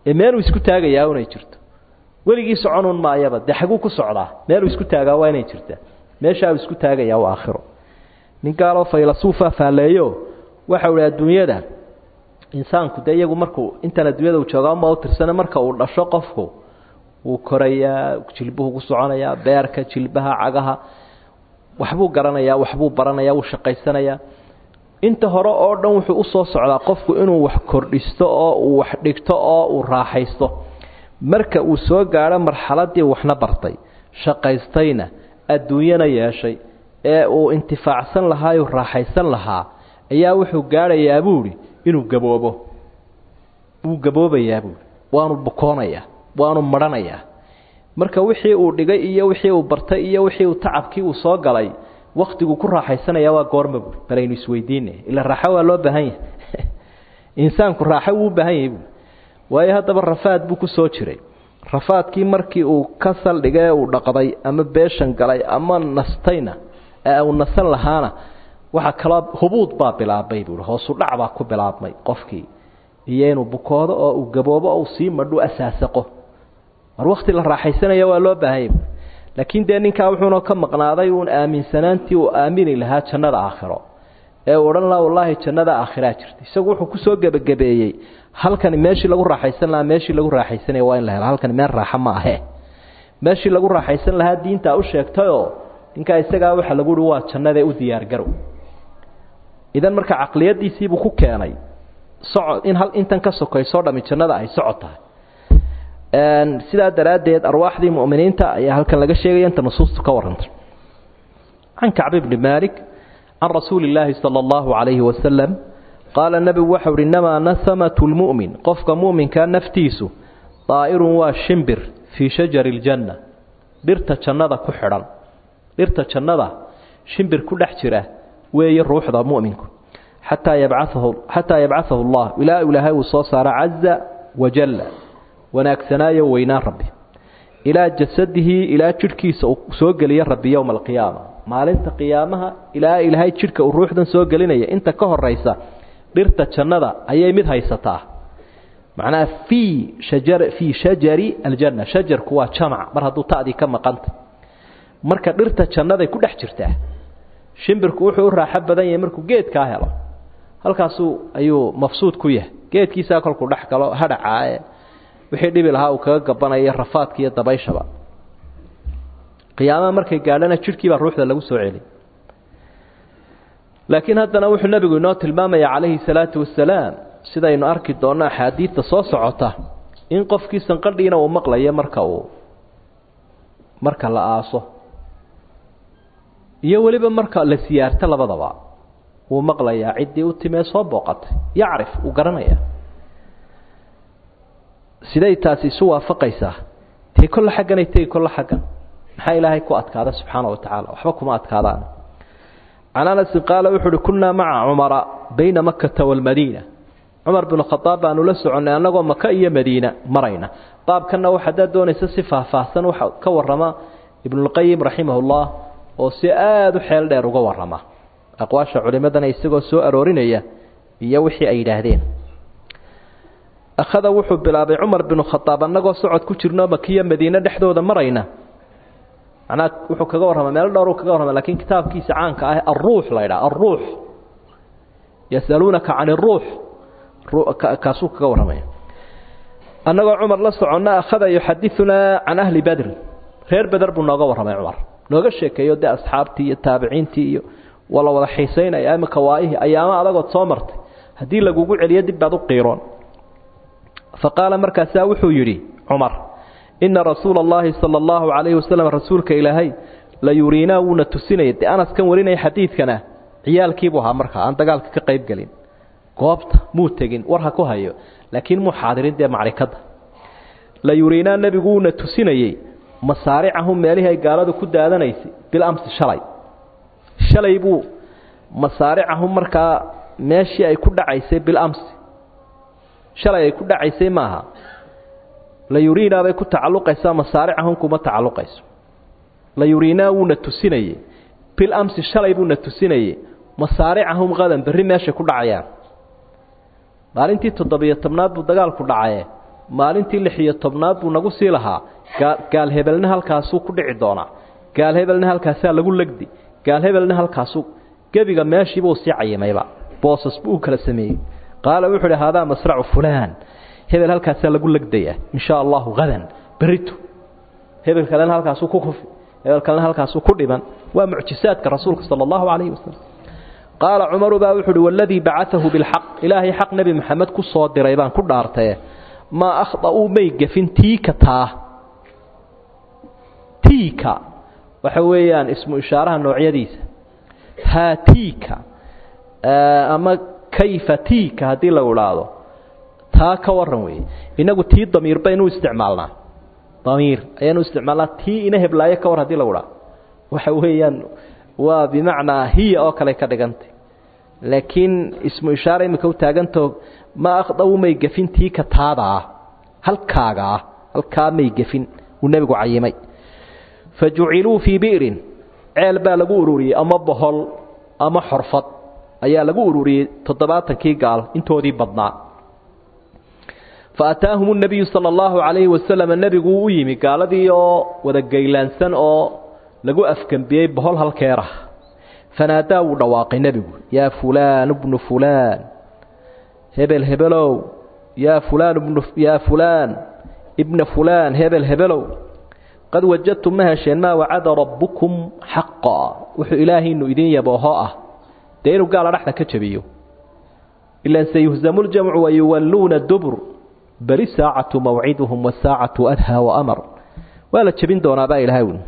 ee meeluu isku taagayaa unay jirto weligii soconun maayaba dee xaguu ku socdaa meeluu isku taagaa waa inay jirtaa meeshaa uu isku taagayaa waa aakhiro nin gaaloo faylasuufa faalleeyo waxau ihi adduunyada insaanku dee iyagu markuu intan adduunyada uu joogaa uma u tirsana marka uu dhasho qofku wuu korayaa jilbuhu ku soconayaa beerka jilbaha cagaha waxbuu garanayaa waxbuu baranayaa wuu shaqaysanayaa inta hore oo dhan wuxuu usoo socdaa qofku inuu wax kordhisto oo uu wax dhigto oo uu raaxaysto marka uu soo gaadho marxaladii waxna bartay shaqaystayna adduunyana yeeshay ee uu intifaacsan lahaa uu raaxaysan lahaa ayaa wuxuu gaadhayaa buuhi inuu gaboobo wuu gaboobayaa buuhi waanu bukoonayaa waanu marhanayaa marka wixii uu dhigay iyo wixii uu bartay iyo wixii uu tacabkii uu soo galay waktiguu ku raaxaysanaya waa goorma buui balaynu isweydiina ila raaxo waa loo baahan yahay insaanku raaxo wuu u baahan yahay buui waayo haddaba rafaad buu ku soo jiray rafaadkii markii uu ka saldhigay uu dhaqday ama beeshan galay ama nastayna ee uu nasan lahaana waxaa kaloo hubuud baa bilaabmay buui hoosu dhac baa ku bilaabmay qofkii iyo inuu bukoodo oo uu gaboobo oo uu sii madhu asaasaqo mar wakti la raaxaysanaya waa loo baahanya laakiin dee ninkaa wuxuuna ka maqnaaday uun aaminsanaantii uu aamini lahaa jannada aakhiro ee uu odhan laha wallaahi jannada aakhiraa jirta isagu wuxuu kusoo gebagabeeyey halkani meeshii lagu raaxaysan lahaa meeshii lagu raaxaysanaya waa in la helo halkani meel raaxa ma ahe meeshii lagu raaxaysan lahaa diintaa u sheegtayoo ninkaa isagaa waxa lagu uhi waa jannadee u diyaargarow idan marka caqliyadiisiibuu ku keenay socod in hal intan ka sokaysoo dhami jannada ay socod tahay sidaa daraaddeed arwaaxdii mu'miniinta ayaa halkan laga sheegaya inta nusuustu ka warrantay can kacbi bni maalik can rasuuli illaahi sala allahu calayhi wasalam qaala nebigu waxau uhi innamaa nasamatu lmu'min qofka mu'minkaa naftiisu daa'irun waa shimbir fii shajari ljanna dhirta jannada ku xidhan dhirta jannada shimbir ku dhex jira weeye ruuxda mu'minku xataa yabcaahu xataa yabcahahu allah ilaa ilaahay uu soo saaro caza wajalla wanaagsanaayo weynaan rabbi ilaa jasadihi ilaa jidhkiisa uu soo geliya rabbi yowma alqiyaama maalinta qiyaamaha ilaa ilaahay jidhka uu ruuxdan soo gelinaya inta ka horaysa dhirta jannada ayay mid haysataa macnaha fii shajar fii shajari aljanna shajarku waa jamac mar hadduu ta'dii ka maqanta marka dhirta jannaday ku dhex jirtaa shimbirku wuxuu u raaxo badan yahay markuu geedkaa helo halkaasuu ayuu mafsuud ku yahay geedkiisaa kolkuu dhex galo hadhacaae wixii dhibi lahaa uu kaga gabanaya rafaadka iyo dabayshaba qiyaamaha markay gaadhana jidhkii baa ruuxda lagu soo celi laakiin haddana wuxuu nebigu inoo tilmaamaya calayhi salaatu wasalaam sidaynu arki doonno axaadiidta soo socota in qofkii sanqadhiina uu maqlayo marka uu marka la aaso iyo weliba marka la siyaarto labadaba wuu maqlayaa ciddii u timee soo booqatay yacrif uu garanaya siday taasi isu waafaqaysaa tee kolle xagganay tegi kolle xaggan maxaa ilaahay ku adkaada subxaana wa tacaala waxba kuma adkaadaan can anasin qaala wuxu uhi kunnaa maca cumara bayna makata waalmadiina cumar binu khadaab baanu la soconnay annagoo maka iyo madiina marayna baabkanna wax haddaad doonaysa si faahfaahsan waxa ka warrama ibnulqayim raximahullah oo si aada u xeel dheer uga warrama aqwaasha culimmadana isagoo soo aroorinaya iyo wixii ay yidhaahdeen akhada wuxuu bilaabay cumar binu khadaab annagoo socod ku jirno makiyo madiine dhexdooda marayna macnaa wuxuu kaga warrama meelo dhowr kaga warrama lakiin kitaabkiisa caanka ah alruux la ydhaha alruux yasaluunaka can iruux kaasuu kaga warramaya annagoo cumar la soconna akhada yuxadiunaa can ahli badri reer beder buu nooga warramay cumar nooga sheekeeyo dee asxaabtii iyo taabiciintii iyo waa la wada xiisaynaya imika waayihii ayaamo adagood soo martay haddii lagugu celiyo dib baad u qiiroon fa qaala markaasaa wuxuu yidhi cumar ina rasuula allahi sala allahu calayhi wasalam rasuulka ilaahay la yuriinaa wuuna tusinaya dee anas kan warinaya xadiidkana ciyaalkiibuu ahaa markaa aan dagaalka ka qayb gelin goobta muu tegin war ha ku hayo laakiin muu xaadirin dee macrikadda la yuriinaa nebigu wuuna tusinayey masaaricahum meelihii ay gaaladu ku daadanaysay bilamsi shalay shalay buu masaaricahum markaa meeshii ay ku dhacaysay bilamsi shalay ay ku dhacaysay maaha la yuriinaa bay ku tacalluqaysaa masaaricahum kuma tacalluqayso la yuriinaa wuuna tusinayey bilamsi shalay buuna tusinayey masaaricahum qadan berri meeshay ku dhacayaan maalintii toddobiyo tobnaad buu dagaalku dhacaye maalintii lix iyo tobnaad buu nagu sii lahaa gaal hebelna halkaasuu ku dhici doonaa gaal hebelna halkaasaa lagu legdi gaal hebelna halkaasuu gebiga meeshiibuu sii cayimayba boosas buu u kala sameeyey qaala wuxuu idhi haadaa masracu fulaan hebel halkaasaa lagu legdaya in shaa allahu hadan berito hebel kalena halkaasuu ku kufi hebel kalena halkaasuu ku dhiban waa mucjisaadka rasuulka sala allahu calayhi wasalam qaala cumaru baa wuxu uhi waladii bacaahu bilxaq ilaahay xaq nebi maxamed ku soo diray baan ku dhaartaye maa akhda'uu may gefin tiika taa tiika waxa weeyaan ismu ishaaraha noocyadiisa haatiika ama kayfa tiika haddii lagu idhaahdo taa ka waran weeye inagu tii damiir baynu isticmaalnaa damiir ayaanu isticmaalnaa tii ina heblaayo ka war hadii lagu idhaahdo waxa weeyaan waa bimacnaa hiya oo kale ka dhigantay laakiin ismu ishaara imika u taagantao ma akhdawu may gefin tii ka taadaa halkaagaa halkaa may gefin uu nebigu cayimay fa juciluu fii bi'rin ceel baa lagu ururiyey ama bohol ama xorfad ayaa lagu ururiyey toddobaatankii gaal intoodii badnaa fa ataahum nabiyu sala allahu calayhi wasalam nebigu u yimi gaaladii oo wada gaylaansan oo lagu afgembiyey bohol halkeerah fanaadaa wuu dhawaaqay nebigu yaa fulaan bnu fulaan hebel hebelow yaa fulaan bnu yaa fulaan ibna fulaan hebel hebelow qad wajadtum ma hesheen maa wacada rabbukum xaqa wuxuu ilaahiinu idin yabooho ah dee inuu gaala dhexda ka jabiyo ilan sayuhzamu ljamcu wayuwalluuna dubur beri saacatu mawciduhum wasaacatu adhaa waamar waa la jebin doonaabaa ilahay wi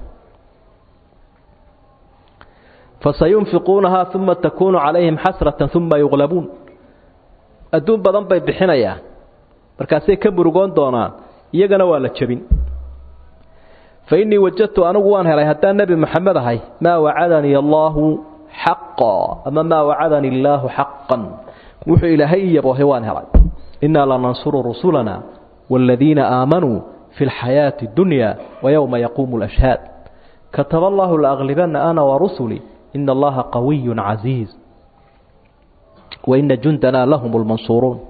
fasayunfiquunahaa uma takuunu calayhim xasratan uma yuqlabuun adduun badan bay bixinayaan markaasay ka murugoon doonaan iyagana waa la jebin fa innii wajadtu anigu waan helay haddaan nebi moxamed ahay maa wacadanii allaahu xaqa ama maa wacadanii illaahu xaqan wuxuu ilaahay i yaboohay waan helay innaa lanansuru rusulana waaladiina aamanuu fi lxayaati اdunya wayowma yaquumu lashhaad kataba allahu laaglibana ana warusulii ina allaha qawiyu casiiz waina jundana lahum lmansuuruun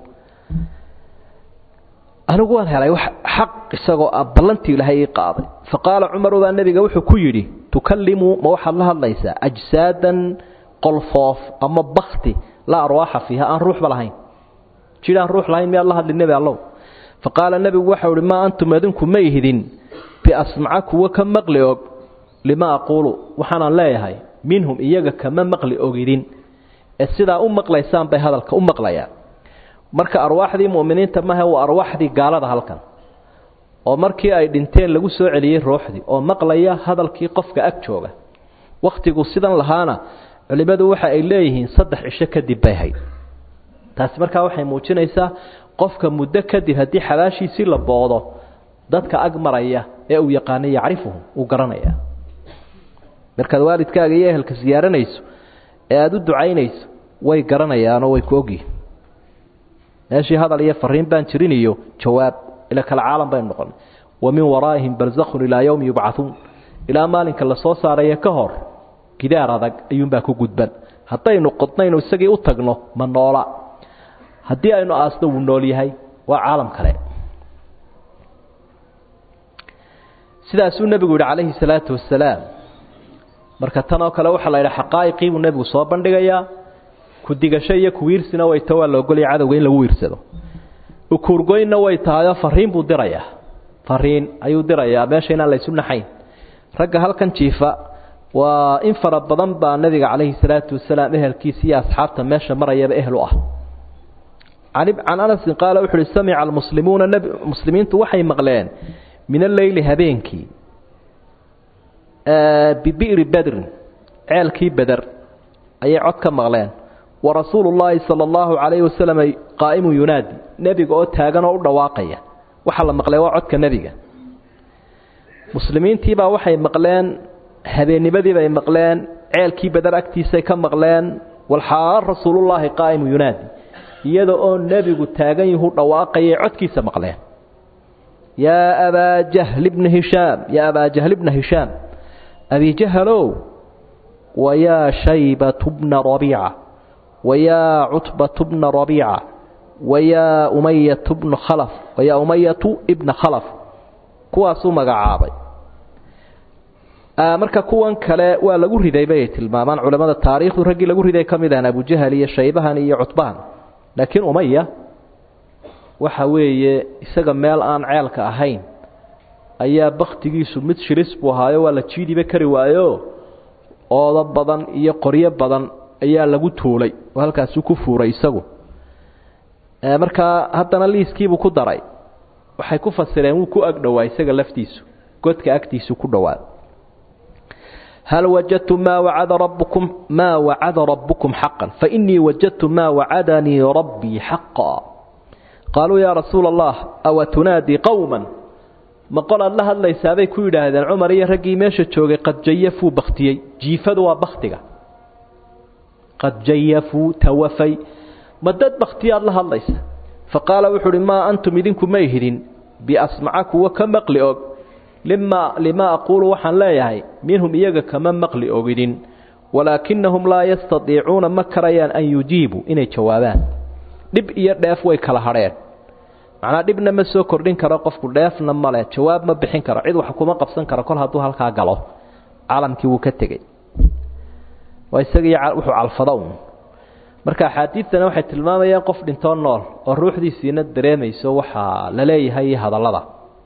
anigu waan helay xaq isagoo ah ballantii ilaahay ii qaaday faqaala cumaru baa nebiga wuxuu ku yidhi tukallimu ma waxaad la hadlaysaa ajsaadan qolfoof ama bakti laa arwaaxa fiiha aan ruuxba lahayn jidh aan ruux lahayn miyaad la hadli nebi allow faqaala nebigu waxau ihi maa antum adinku ma ihidin biasmaca kuwa ka maqli og lima aquulu waxaanaan leeyahay minhum iyaga kama maqli ogidin ee sidaa u maqlaysaan bay hadalka u maqlayaan marka arwaaxdii mu'miniinta mahe waa arwaaxdii gaalada halkan oo markii ay dhinteen lagu soo celiyey ruuxdii oo maqlaya hadalkii qofka ag jooga wakhtigu sidan lahaana culimmadu waxa ay leeyihiin saddex cisho kadib bay hayd taasi markaa waxay muujinaysaa qofka muddo kadib haddii xabaashiisii la boodo dadka ag maraya ee uu yaqaanay yacrifuhum uu garanaya markaad waalidkaaga iyo ehelka siyaaranayso ee aada u ducaynayso way garanayaanoo way ku ogyihin meeshii hadal iyo fariin baan jirin iyo jawaab ila kale caalam baynu noqonay wa min waraa'ihim barzakhun ilaa yowmi yubcahuun ilaa maalinka la soo saaraya ka hor gidaar adag ayuunbaa ku gudban haddaynu qodnaynu isagii u tagno ma noola haddii aynu aasno wuu nool yahay waa caalam kale sidaasuu nebigu yidhi calayhi salaatu wasalaam marka tan oo kale waxaa la yidhi xaqaa'iqii buu nebigu soo bandhigayaa ku-digasho iyo kuwiirsina way ta waa la ogolaya cadowga in lagu wiirsado ukuurgoynna way tahayoo fariin buu dirayaa fariin ayuu dirayaa meesha inaan laysu naxayn ragga halkan jiifa waa in fara badan baa nebiga calayhi salaatu wasalaam ehelkiisa iyo asxaabta meesha marayaba ehel u ah can anasin qaala wuxu uhi samica almuslimuuna muslimiintu waxay maqleen min alleyli habeenkii bibi'ri bedrin ceelkii beder ayay cod ka maqleen wa rasuulu llaahi sala allahu calayhi wasalam qaa'imu yunaadi nebiga oo taagan oo u dhawaaqaya waxaa la maqlay waa codka nebiga muslimiintiibaa waxay maqleen habeennimadiibay maqleen ceelkii beder agtiisay ka maqleen walxaal rasuulullaahi qaa'imu yunaadi iyada oo nebigu taagan yuhu dhawaaqayay codkiisa maqleen yaa abaa jahli bna hishaam yaa abaa jahli bna hishaam abi jahalow wayaa shaybatu bna rabiica wayaa cutbatu bna rabiica wayaa umayatu bnu khalaf wayaa umayatu ibna khalaf kuwaasuu magacaabay marka kuwan kale waa lagu riday bay tilmaamaan culamada taariikhdu raggii lagu riday ka mid ahan abujahal iyo shaybahan iyo cutbahan laakiin umaya waxa weeye isaga meel aan ceelka ahayn ayaa baktigiisu mid shiris buu ahaayo waa la jiidiba kari waayo oodo badan iyo qoryo badan ayaa lagu tuulay oo halkaasuu ku fuuray isagu markaa haddana liiskiibuu ku daray waxay ku fasireen wuu ku agdhowaa isaga laftiisu godka agtiisu ku dhowaa hal wajadtum maa wacada rabbukum maa wacada rabbukum xaqan fainii wajadtu maa wacadanii rabbii xaqa qaaluu yaa rasuula allah awa tunaadii qowman ma qol aad la hadlaysaabay ku yidhaahdeen cumar iyo raggii meesha joogay qad jayafuu baktiyey jiifadu waa baktiga qad jayafuu tawafay ma dad baktiyaad la hadlaysa fa qaala wuxuu uhi maa antum idinku may hidin biasmaca kuwa ka maqli og lima limaa aquulu waxaan leeyahay minhum iyaga kama maqli ogidin walaakinahum laa yastadiicuuna ma karayaan an yujiibuu inay jawaabaan dhib iyo dheef way kala hadheen macnaa dhibna ma soo kordhin karo qofku dheefna male jawaab ma bixin karo cid wax kuma qabsan karo kol hadduu halkaa galo caalamkii wuu ka tegey waa isagii wuxuu calfado un marka axaadiidtana waxay tilmaamayaan qof dhintoo nool oo ruuxdiisiina dareemayso waxaa la leeyahay hadallada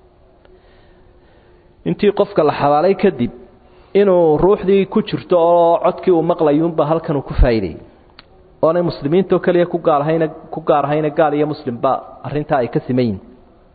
intii qofka la xabaalay kadib inuu ruuxdii ku jirto oo codkii uu maqlayuunba halkan uu ku faa'iidayay oonay muslimiintoo keliya ku gaalhayna ku gaarhayna gaal iyo muslimba arrintaa ay ka siman yihin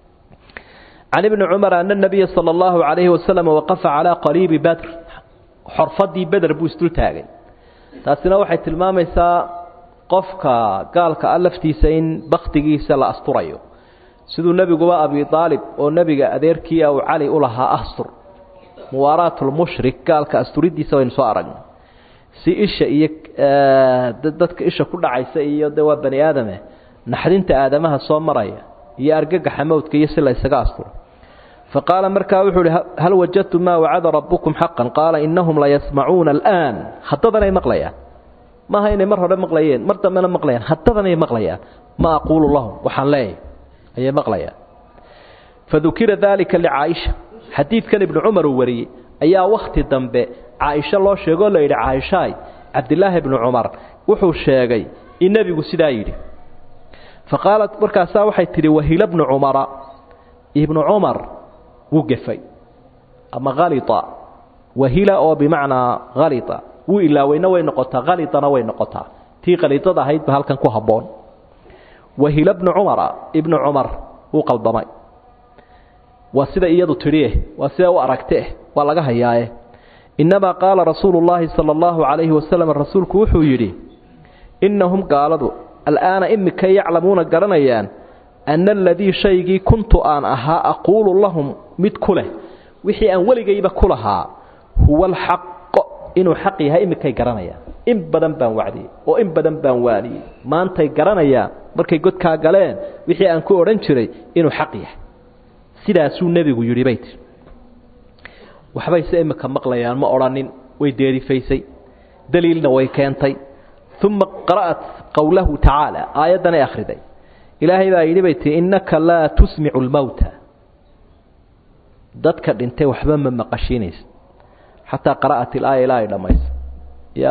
can ibni cumar ana nabiya sala allahu calayhi wasalam waqafa calaa qariibi badr xorfadii beder buu isdul taagay taasina waxay tilmaamaysaa qofka gaalka a laftiisa in baktigiisa la asturayo siduu nebiguba abi aalib oo nebiga adeerkiia uu cali u lahaa astur muwaaraatulmushrik gaalka asturidiisa waynu soo aragnay si isha iyo dadka isha ku dhacaysa iyo de waa bani aadame naxdinta aadamaha soo maraya iyo argagaxa mowdka iyo si la ysaga asturo fa qaala markaa wuxuu uhi hal wajadtum maa wacada rabbukum xaqan qaala inahum layasmacuuna alaan haddadanay maqlayaan maaha inay mar hore maqlayeen mar dambena maqlayaan haddadanay maqlayaan ma aquulu lahum waxaan leeyahy ayay maqlayaan fadukira daalika licaaisha xadiidkan ibnu cumar uu wariyey ayaa wakhti dambe caaisho loo sheegoo la yidhi caaishaay cabdilaahi ibnu cumar wuxuu sheegay in nebigu sidaa yidhi fa qaalat markaasaa waxay tidhi wahila bnu cumara ibnu cumar wuu gefay ama halita wahila oo bimacnaa halita wuu ilaaweyna way noqotaa khalitana way noqotaa tii khaliidada ahaydba halkan ku habboon wahila bnu cumara ibnu cumar wuu qaldamay waa sida iyadu tidhieh waa sida u aragteeh waa laga hayaaye innamaa qaala rasuulu llaahi sala allahu calayhi wasalam rasuulku wuxuu yidhi innahum gaaladu al'aana imika yaclamuuna garanayaan anna aladii shaygii kuntu aan ahaa aquulu lahum mid ku leh wixii aan weligayba ku lahaa huwa alxaqo inuu xaq yahay imikay garanayaan in badan baan wacdiyey oo in badan baan waaniyey maantay garanayaan markay godkaa galeen wixii aan ku odhan jiray inuu xaq yahay sidaasuu nebigu yidhi bay tii waxbayse imika maqlayaan ma odhanin way deerifaysay daliilna way keentay uma qara'at qowlahu tacaala aayaddanay akhriday ilaahay baa yidhi bay tii innaka laa tusmicu lmowta dadka dhintay waxba ma maqashiinaysa xataa qara'at ilaaya ilaa ay dhammayso ya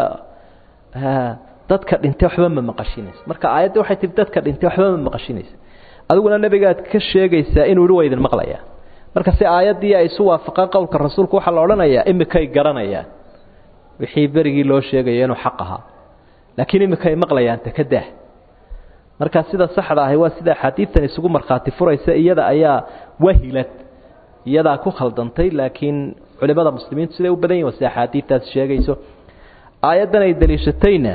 dadka dhintay waxba ma maqashiinaysa marka aayadda waxay tihi dadka dhintay waxba ma maqashiinaysa adiguna nebigaad ka sheegaysaa inuu yihi waa idin maqlayaa marka si aayaddii ay isu waafaqaan qowlka rasuulku waxaa la odhanayaa imikay garanayaan wixii berigii loo sheegaya inuu xaq ahaa laakiin imikay maqlayaan takadah marka sida saxda ahi waa sida axaadiidtan isugu markhaati furaysa iyada ayaa wahilad iyadaa ku khaldantay laakiin culimada muslimiintu siday u badan yihin waa sida axaadiidtaas sheegayso aayaddan ay daliishatayna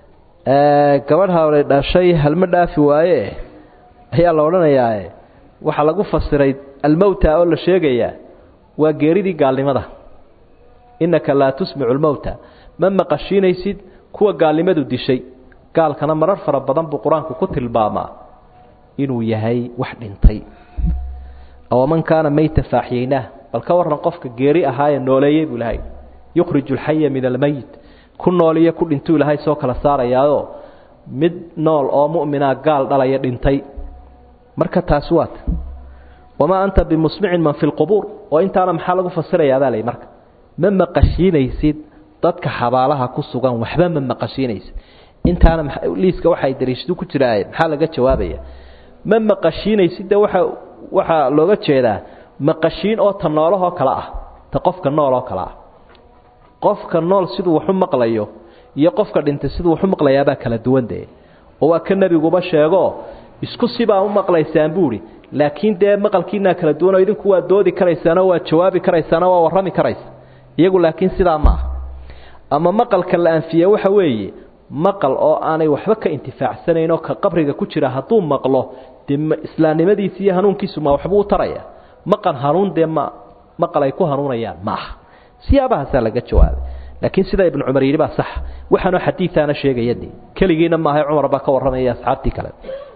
gabadh hore dhashay halma dhaafi waaye ayaa la odhanayaa waxaa lagu fasiray almowta oo la sheegayaa waa geeridii gaalnimada innaka laa tusmicu lmowta ma maqashiinaysid kuwa gaalnimadu dishay gaalkana marar fara badan buu qur-aanku ku tilmaamaa inuu yahay wax dhintay awaman kaana meyta faaxyeynaah bal ka waran qofka geeri ahaayee nooleeyey buu ilahay yukhriju alxaya min almeyit ku nooliyo ku dhintuu ilaahay soo kala saarayaao mid nool oo mu'mina gaal dhalaya dhintay marka taasi waata wamaa anta bimusmicin man fi lqubuur oo intaana maxaa lagu fasirayaabaa lay marka ma maqashiinaysid dadka xabaalaha ku sugan waxba ma maqashiinaysid intaana liiska waxay dariishadu ku jiraaye maxaa laga jawaabaya ma maqashiinaysid de waxa waxaa looga jeedaa maqashiin oo ta noolahoo kale ah ta qofka nool oo kale ah qofka nool siduu waxu maqlayo iyo qofka dhintay siduu waxu maqlayaabaa kala duwan dee oo waa ka nebiguba sheego isku sibaa u maqlaysaan buuhi laakiin dee maqalkiinaa kala duwanoo idinku waa doodi karaysaanoo waa jawaabi karaysaanoo waa warrami karaysa iyagu laakiin sidaa ma aha ama maqalka la anfiye waxa weeye maqal oo aanay waxba ka intifaacsanayn oo ka qabriga ku jira hadduu maqlo dee islaamnimadiisi iyo hanuunkiisu ma waxbuu u taraya maqal hanuun dee ma maqal ay ku hanuunayaan ma aha siyaabahaasaa laga jawaabay laakiin sida ibnu cumar yidhi baa sax waxaanoo xadiiaana sheegaya de keligiina maaha cumar baa ka warramaya asxaabtii kale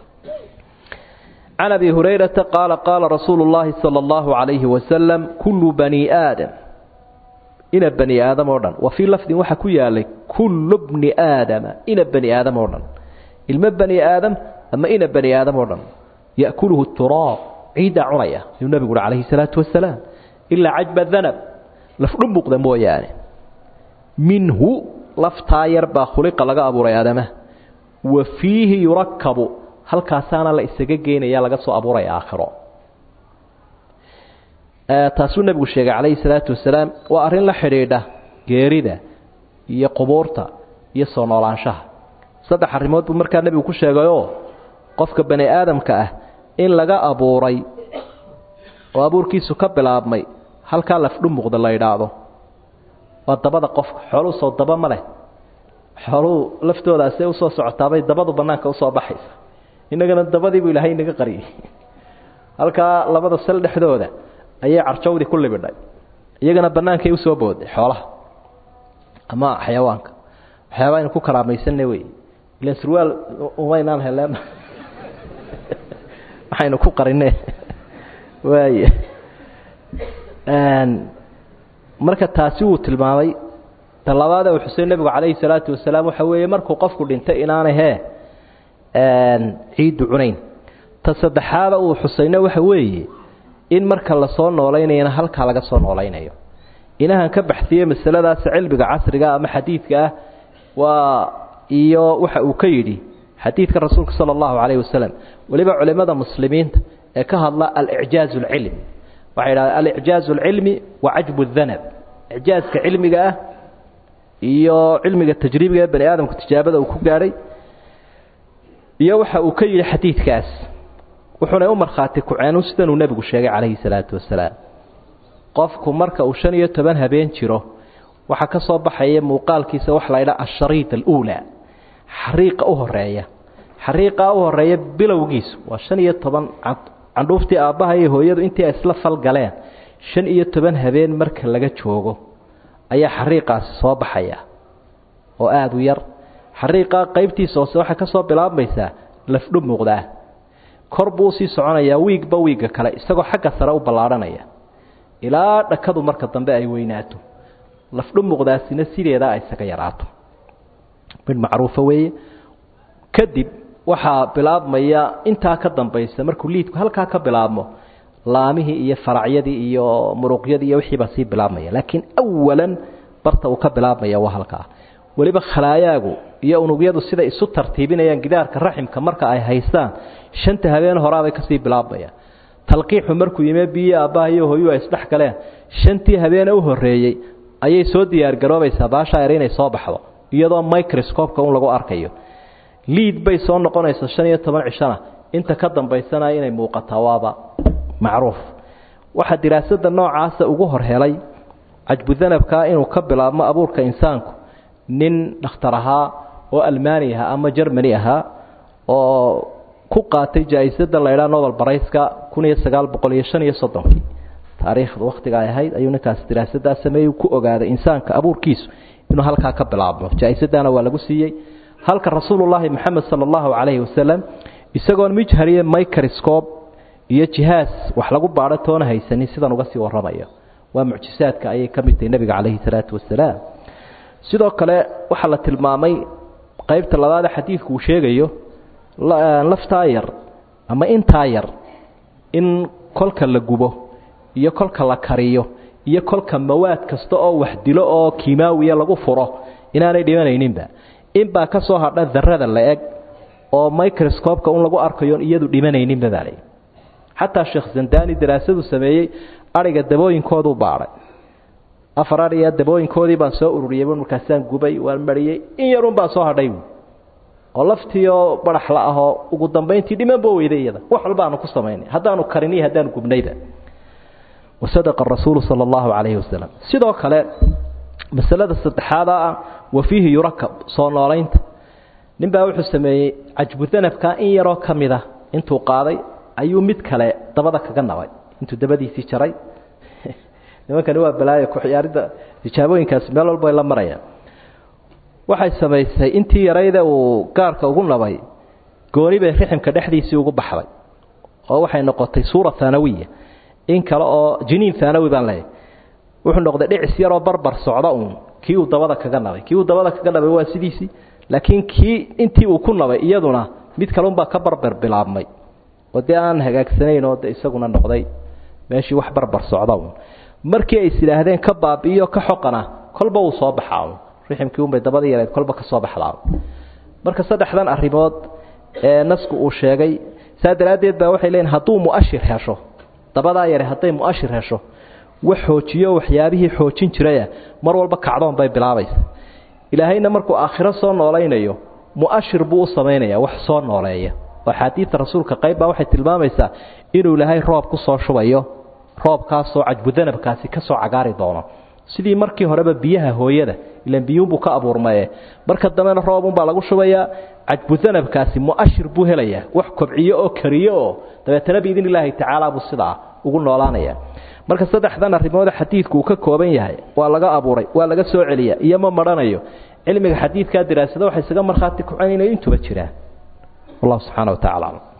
can abi hurayrata qaala qaala rasuulu llaahi sala allahu calayhi wasalam kullu bani aadam ina bani aadam oo dhan wa fii lafdin waxaa ku yaalay kullu bni aadama ina bani aadam oo dhan ilmo bani aadam ama ina bani aadam oo dhan ya'kuluhu turaab ciiddaa cunaya ayuu nebigu uhi calayhi salaatu wasalaam ilaa cajba danab lafdhu muuqda mooyaane minhu laftaa yar baa khuliqa laga abuuray aadamaha wa fiihi yurakabu halkaasaana la isaga geynaya laga soo abuuraya aakhiro taasuu nebigu sheegay calayhi salaatu wasalaam waa arrin la xidhiidha geerida iyo qubuurta iyo soo noolaanshaha saddex arrimood buu markaa nebigu ku sheegayoo qofka bani aadamka ah in laga abuuray oo abuurkiisu ka bilaabmay halkaa lafdhu muuqda la idhaahdo waa dabada qofka xooluu soo daba ma leh xooluu laftoodaasee usoo socotaabay dabadu bannaanka usoo baxaysa innagana dabadiibuu ilaahay inaga qariyey halkaa labada sal dhexdooda ayay carjawdii ku libidhay iyagana bannaankay usoo booday xoolaha ama xayawaanka waxyaabaa aynu ku karaamaysanna wey ilan surwaal umaynaan heleen waxaynu ku qarine waay marka taasi wuu tilmaamay ta labaade uu xusay nebigu calayhi salaatu wasalaam waxa weeye markuu qofku dhintay inaanay hee ciiddu cunayn ta saddexaada uu xusayna waxa weeye in marka lasoo noolaynayana halkaa laga soo noolaynayo inahan ka baxsiye masaladaas cilmiga casriga ama xadiidka ah waa iyo waxa uu ka yidhi xadiidka rasuulka sala allahu calayhi wasalam weliba culimmada muslimiinta ee ka hadla alicjaaz alcilmi waxay idhahdeen alicjaaz alcilmi wa cajbu danab icjaazka cilmiga ah iyo cilmiga tajribiga ee bani aadamku tijaabada uu ku gaadhay iyo waxa uu ka yidhi xadiidkaas wuxuuna u markhaati kuceenu sidanuu nebigu sheegay calayhi salaatu wasalaam qofku marka uu shan iyo toban habeen jiro waxaa ka soo baxaya muuqaalkiisa waxa la ydhaha ashariid aluulaa xariiqa u horeeya xariiqaa u horeeya bilowgiisu waa shan iyo toban candhuuftii aabbaha iyo hooyadu intii ay isla falgaleen shan iyo toban habeen marka laga joogo ayaa xariiqaasi soo baxaya oo aada u yar xariiqaa qaybtiisa hoose waxay ka soo bilaabmaysaa lafdhu muuqdaa kor buu usii soconayaa wiigba wiigga kale isagoo xagga sare u ballaadhanaya ilaa dhakadu marka dambe ay weynaato lafdhu muuqdaasina sideedaa ay isaga yaraato mid macruufa weeye kadib waxaa bilaabmaya intaa ka dambaysa markuu liidku halkaa ka bilaabmo laamihii iyo faracyadii iyo muruqyadii iyo wixiibaa sii bilaabmaya laakiin awalan barta uu ka bilaabmaya waa halkaa weliba khalaayaagu iyo unugyadu siday isu tartiibinayaan gidaarka raximka marka ay haystaan shanta habeen horaabay kasii bilaabmayaan talqiixu markuu yime biyo aabbaha iyo hooyuu ay isdhex galeen shantii habeene u horreeyey ayay soo diyaargaroobaysaa baashaa er inay soo baxdo iyadoo microscopeka un lagu arkayo liid bay soo noqonaysaa shan iyo toban cishona inta ka dambaysana inay muuqataa waaba macruuf waxaa diraasada noocaasa ugu hor helay cajbudanabkaa inuu ka bilaabmo abuurka insaanku nin dhakhtar ahaa oo almani ahaa ama jermani ahaa oo ku qaatay jaa-isada laydhaa nobel barayska kun iyo sagaal boqol iyo shan iyo soddonkii taariikhda wakhtiga ay ahayd ayuu ninkaas diraasadaa sameeyey ku ogaaday insaanka abuurkiisu inuu halkaa ka bilaabmo jaa-isadana waa lagu siiyey halka rasuulullaahi moxamed sala allahu calayhi wasalam isagoon mijhariye microscope iyo jihaas wax lagu baadho toona haysanin sidan uga sii warramayo waa mucjisaadka ayay ka mid tahay nebiga calayhi salaatu wasalaam sidoo kale waxaa la tilmaamay qaybta labaade xadiidku uu sheegayo laftaa yar ama intaa yar in kolka la gubo iyo kolka la kariyo iyo kolka mawaad kasta oo wax dilo oo kimaawiya lagu furo inaanay dhimanayninba inbaa ka soo hadha darada la eg oo microscopeka un lagu arkayo iyadu dhimanayninba baa lay xataa sheekh zandani daraasadu sameeyey ariga dabooyinkooduu baadhay afar ariya dabooyinkoodii baan soo ururiyey markaasaan gubay waan mariyey in yarun baa soo hadhay oo laftiioo baraxla ahoo ugu dambayntii dhimanba weyday iyada wax walbaanu ku samaynay haddaanu karin iyo haddaanu gubnayba wasadaqa rasuulu sala allahu calayhi wasalam sidoo kale masalada saddexaada ah wa fiihi yurakab soo noolaynta nin baa wuxuu sameeyey cajbudanabka in yaroo ka mid ah intuu qaaday ayuu mid kale dabada kaga nabay intuu dabadiisii jaray nimankani waa balaayo ku-ciyaaridda tijaabooyinkaasi meel walba ay la marayaan waxay samaysay intii yarayda uu gaarka ugu nabay gooni bay riximka dhexdiisii ugu baxday oo waxay noqotay suura haanawiya in kale oo jiniin haanawi baan leeyahy wuxuu noqday dhicis yaroo barbar socda uun kii uu dabada kaga nabay kii uu dabada kaga nabay waa sidiisii laakiin kii intii uu ku nabay iyaduna mid kaleunbaa ka barbar bilaabmay oo dee aan hagaagsanayn oo de isaguna noqday meeshii wax barbar socda uun markii ay is idhaahdeen ka baabi'iyo ka xoqana kolba uu soo baxaa un riximkii unbay dabada yareed kolba ka soo baxdaa marka saddexdan arrimood ee nasku uu sheegay saa daraaddeed baa waxay leeyiin hadduu mu'ashir hesho dabadaa yare hadday mu'ashir hesho wax xoojiyo waxyaabihii xoojin jiraya mar walba kacdoon bay bilaabaysa ilaahayna markuu aakhiro soo noolaynayo mu'ashir buu u samaynaya wax soo nooleeya oo axaadiidta rasuulka qayb baa waxay tilmaamaysaa inuu ilaahay roob ku soo shubayo roobkaasoo cajbudanabkaasi ka soo cagaari doono sidii markii horeba biyaha hooyada ilan biyuunbuu ka abuurmaye marka dambena roobunbaa lagu shubayaa cajbudanabkaasi mu'ashir buu helayaa wax kobciyo oo kariyo oo dabeetana biidn illaahi tacaala buu sidaa ugu noolaanaya marka saddexdan arrimoode xadiidku uu ka kooban yahay waa laga abuuray waa laga soo celiya iyo ma marhanayo cilmiga xadiidkaa diraasada waxay isaga markhaati kucan inay intuba jiraan wallahu subxaana wa tacala aclam